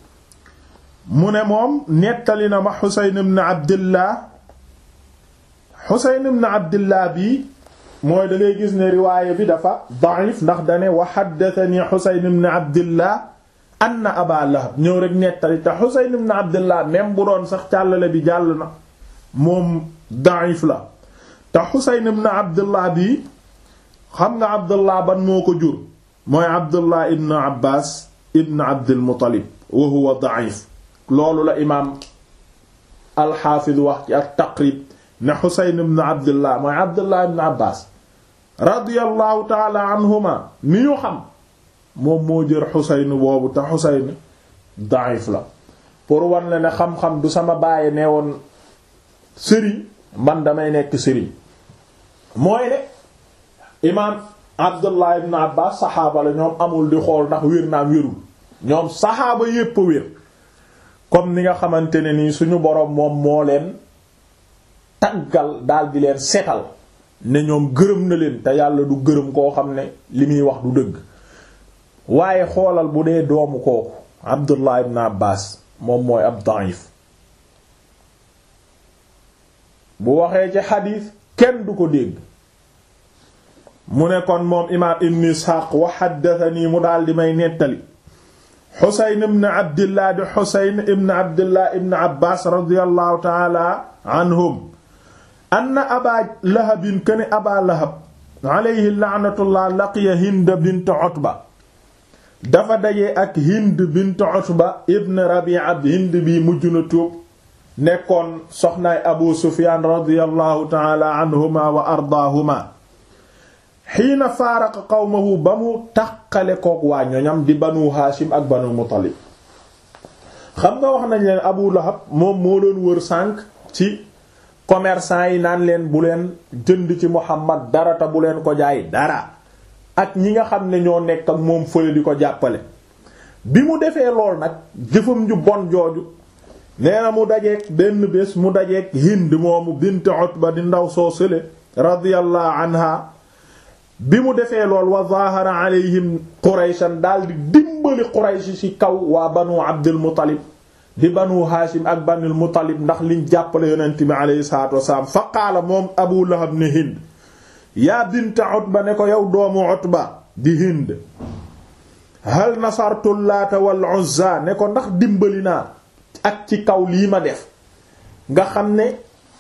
mu ne moom nettali na ma Xusayn ibn Abdillah Xusayn ibn Abdillah bi mooy da ngay gis ne riwaaya bi dafa da'if ndax dane wa haddathani Husayn ibn Abdillah anna Aba Lahab ñëw rek nettali te Husayn ibn Abdillah même bu doon sax càllale bi jàll na moom da'if la te Husayn ibn Abdillah bi xam nga Abdullah ban moo ko jur mooy Abdullah ibn Abbas ibn Abdul Muttalib wa huwa da'if loolu la imaam al-Hafiz wax ci at-Taqrib ne Xuseyn ibn Abdullah mooy Abdullah ibn Abbas radiyallahu taala anhuma mi ñu xam moom moo jër Xuseyn boobu te Xuseyn daif la pour wan la ne xam-xam du sama bàyyi nee woon sëriñ man damay nekk sëriñ mooy ne imaam Abdullah ibn Abbas saxaaba la ñoom amul di xool ndax wér naam wérul ñoom saxaaba yépp a wér comme ni nga xamante ne nii suñu boroom moom moo leen taggal daal di leen setal ne ñoom gërëm na leen te yàlla du gërëm koo xam ne li muy wax du dëgg waaye xoolal bu dee doomu kooku Abdullah ibn Abbas moom mooy ab da'if bu waxee ci xadiis kenn du ko dégg mu ne kon moom imaam ibn Isxaaq wa haddathanii mu daal di may nettali Xuseyn ibn Abdillah di Xuseyn ibn Abdillah ibn Abbas radiyallahu ta'ala anhum anna aba lahabin kani aba lahab alayhi laanatullah laqiya hind bint utba dafa daje ak hind bint utba ibn rabi'a hind bi mujj na tuub nekkoon soxnaay abu sufyan radiyallahu taala anhuma wa ardaahuma xiina faaraqa qawmahu ba mu taqale kook waa ñoñam di banu haashim ak banu muttalib xam nga wax nañ leen abu lahab moom moo doon wër sànq ci commerçant yi naan leen bu leen jënd ci Muhammad dara te bu leen ko jaay dara ak ñi nga xam ne ñoo nekk ak moom fële di ko jàppale bi mu defee lool nag jëfam ju bon jooju nee na mu dajeek benn bés mu dajeek Hind moomu bint Utba di ndaw soo sële radiyallahu anha bi mu defee lool wa zahara alayhim Qurayshan daal di dimbali Quraysh ci kaw waa banu Abdul Muttalib di banu haashim ak banul muttalib ndax liñ jàppale yonent bi aleyhi salatu wasalaam fa qaala moom abu lahab ne hind yaa binta utba ne ko yow doomu utba di hind hal nasartu laata wal uzza ne ko ndax dimbali naa ak ci kaw lii ma def nga xam ne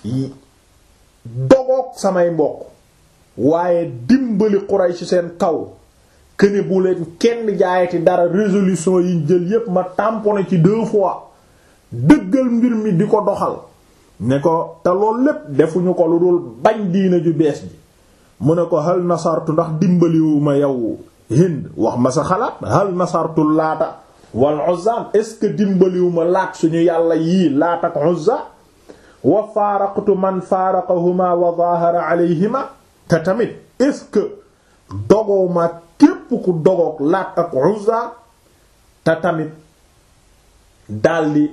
dogoog samay mbokk waaye dimbali Quraysh seen kaw këne bu leen kenn jaayati dara résolution yiñ jël yépp ma tamponné ci deux fois dëggal mbir mi di ko doxal ne ko te loolu lépp defuñu ko lu dul bañ diina ju bees ji mu ne ko hal nasartu ndax dimbaliwuma yow Hind wax ma sa xalaat hal nasartu laata wal Uzza est-ce que dimbaliwuma laat suñu yàlla yii laat ak Uzza wa faaraqtu man faaraqahuma wa zahara alayhima te tamit est-ce que dogoo ma képp ku dogoog laat ak Uzza te tamit daldi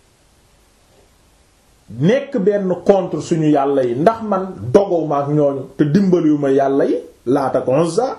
nekk benn contre suñu yàlla yi ndax man dogoo ma ak ñooñu te dimbaliwuma yàlla yi laat ak Uzza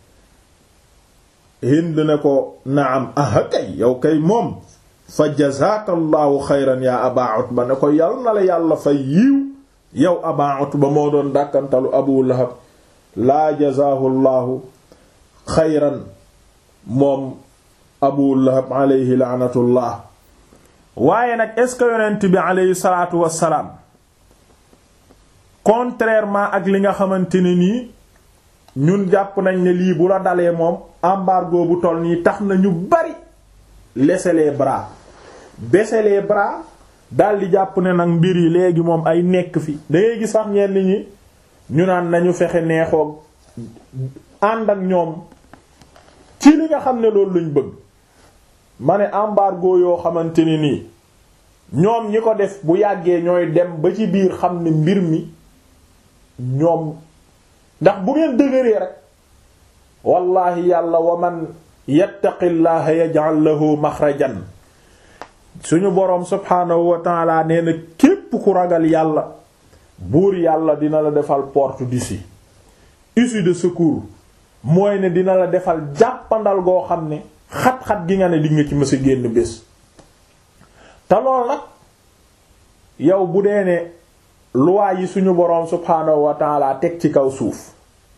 Hind ne ko naam aha kay yow kay moom fa jazaaka allahu xayran yaa aba utba ne ko yal na la yàlla fa yiiw yow aba utba moo doon dàkkantalu abu lahab laa jazaahu llahu xayran moom abu lahab alayhi laanatullah waaye nag est-ce que yonent bi alayhi salaatu wassalaam contrairement ak li nga xamante ne nii ñun jàpp nañ ne lii bu la dalee moom embargo bu toll nii tax na ñu bari laisser les bras baisser les bras daldi jàpp ne nag mbir yi léegi moom ay nekk fi dangay gis sax ñenn ñi ñu naan nañu fexe neexoog ànd ak ñoom ci li nga xam ne loolu lañ bëgg ma ne embargo yoo xamante ne nii ñoom ñi ko def bu yàggee ñooy dem ba ci biir xam ne mbir mi ñoom ndax bu ngeen dëgëree rek wallahi yàlla wa man yattaqillaha yaj'al lahu maxrajan suñu boroom subhaanahu wa ta'ala nee na képp ku ragal yàlla buur yàlla dina la defal porte d'issue issue de secours mooy ne dina la defal jàppandal goo xam ne xat-xat gi nga ne di nga ci mësa génn bés te lool nag yow bu dee ne loi yi suñu boroom subhaanahu wa ta'ala teg ci kaw suuf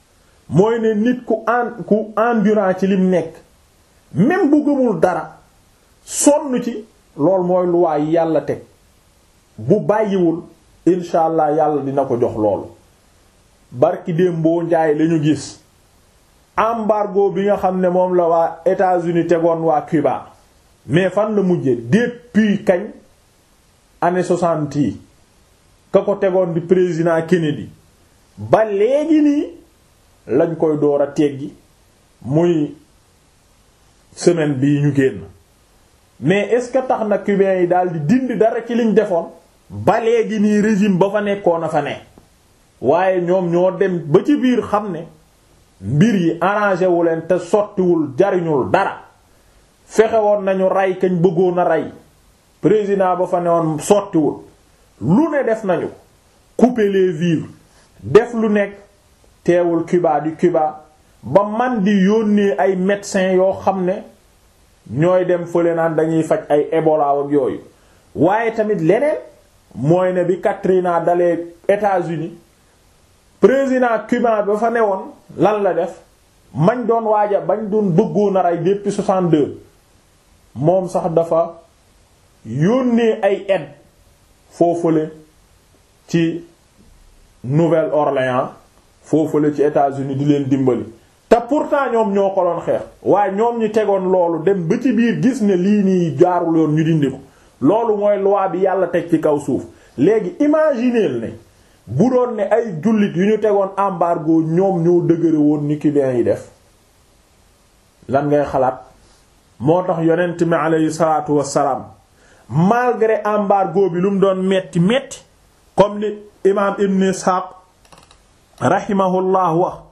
mooy ne nit ku en ku endurant ci lim nekk même bu gëmul dara sonn ci lool mooy lu waay yàlla teg bu bàyyiwul incha allah yàlla dina ko jox loolu barki démboo njaay lañu gis embargo bi nga xam ne moom la waa États-Unis tegoon waa Cuba mais fan la mujje depuis kañ année soixante yi ka ko tegoon di président Kennedy ba léegi nii lañ koy door a teggi muy semaine bii ñu génn mais est-ce que tax na cubains yi daal di dindi dara ci liñ defoon ba léegi nii régime ba fa nekkoon a fa ne waaye ñoom ñoo dem ba ci biir xam ne mbir yi arrangé wu leen te sottiwul jariñul dara fexe woon nañu rey kañ bëggoon a rey président ba fa ne woon sottiwul lu ne def nañu couper les vivres def lu nekk teewul Cuba di Cuba ba man di yónnee ay médecins yoo xam ne ñooy dem fële naan dañuy faj ay Ebola ak yooyu waaye tamit leneen mooy ne bi Katrina dalee États-Unis président cubain ba fa newoon lan la def mañ doon waaja bañ doon bëggoon a rey depuis 62 moom sax dafa yónnee ay aide foofule ci Nouvelle-Orléans foofule ci États-Unis di leen dimbali te pourtant ñoom ñoo ko doon xeex waaye ñoom ñi tegoon loolu dem ba ci biir gis ne lii nii jaarul yoon ñu dindi ko loolu mooy loi bi yàlla teg ci kaw suuf léegi imagineel ne bu doon ne ay jullit yu ñu tegoon embargo ñoom ñoo dëgëre woon ni cubains yi def lan ngay xalaat moo tax yonent mi aleyhi salaatu wassalaam malgré embargo bi lu mu doon metti metti comme li imaam ibn Ishaq rahimahullah wax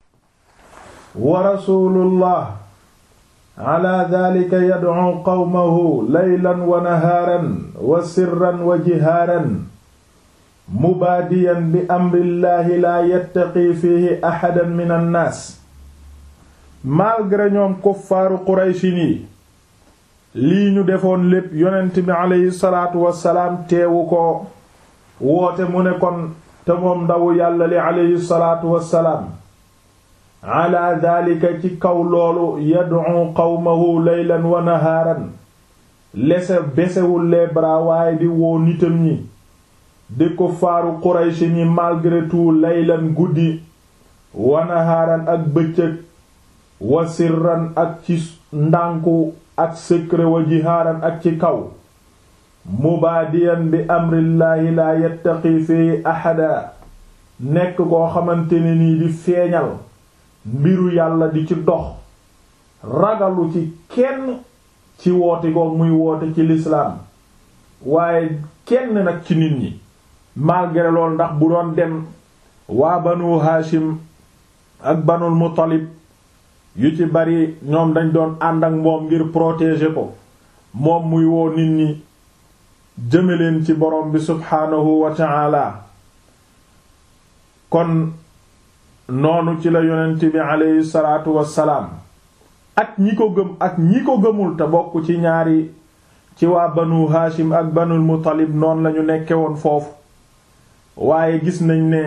wa rasulullah ala dhalika yad'u qawmahu laylan wa nahaaran wa sirran wa jihaaran mubaadiyan bi amrillahi laa yattaqi fihi ahadan min annaas malgré ñoom kuffaaru quraysin yi lii ñu defoon lépp yonent bi aleyhi salaatu wassalaam teewu ko woote mu ne kon te moom ndawu yàlla li aleyhi salaatu wassalaam ala daalika ci kaw loolu yad'u qawmahu laylan wa nahaaran lese besewul les bras waaye di woo nitam ñi di ko faaru Quraysh ñi malgré tout laylan guddi wa nahaaran ak bëccëg wa sirran ak ci ndànku ak secret wa jihaaran ak ci kaw mubaadiyan bi amrillaahi laa yattaqi fi ahada nekk koo xamante ne nii di feeñal mbiru yàlla di ci dox ragalu ci kenn ci woote ko muy woote ci lislaam waaye kenn nag ci nit ñi malgré loolu ndax bu doon dem waa banu haashim ak banul muttalib yu ci bari ñoom dañ doon ànd ak moom ngir protéger ko moom muy woo nit ñi jëme leen ci borom bi subhaanahu wa ta'ala kon noonu ci la yonent bi aleyhi salaatu wassalaam ak ñi ko gëm ak ñi ko gëmul te bokk ci ñaari ci waa banu haashim ak banul muttalib noonu lañu nekke woon foofu waaye gis nañ ne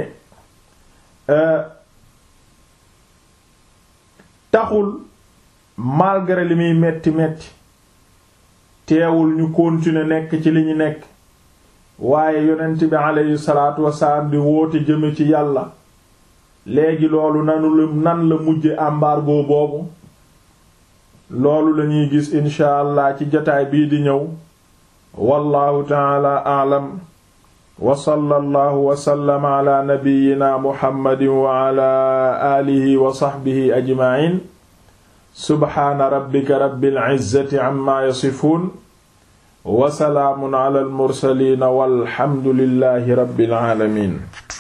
taxul malgré li muy metti metti teewul ñu continuer nekk ci li ñu nekk waaye yonent bi aleyhi salaatu wassalaam di woote jëme ci yàlla léegi loolu nanu la nan la mujje embargo boobu loolu lañuy gis incha allah ci jotaay bii di ñëw wallahu taala aalam wa sallallahu wa sallama ala nabiyyina muhammadin wa ala alihi wa sahbihi ajma'in subhaana rabbika rabbil izzati amma yasifun wa salaamun ala al mursalin walhamdulillahi rabbil alamin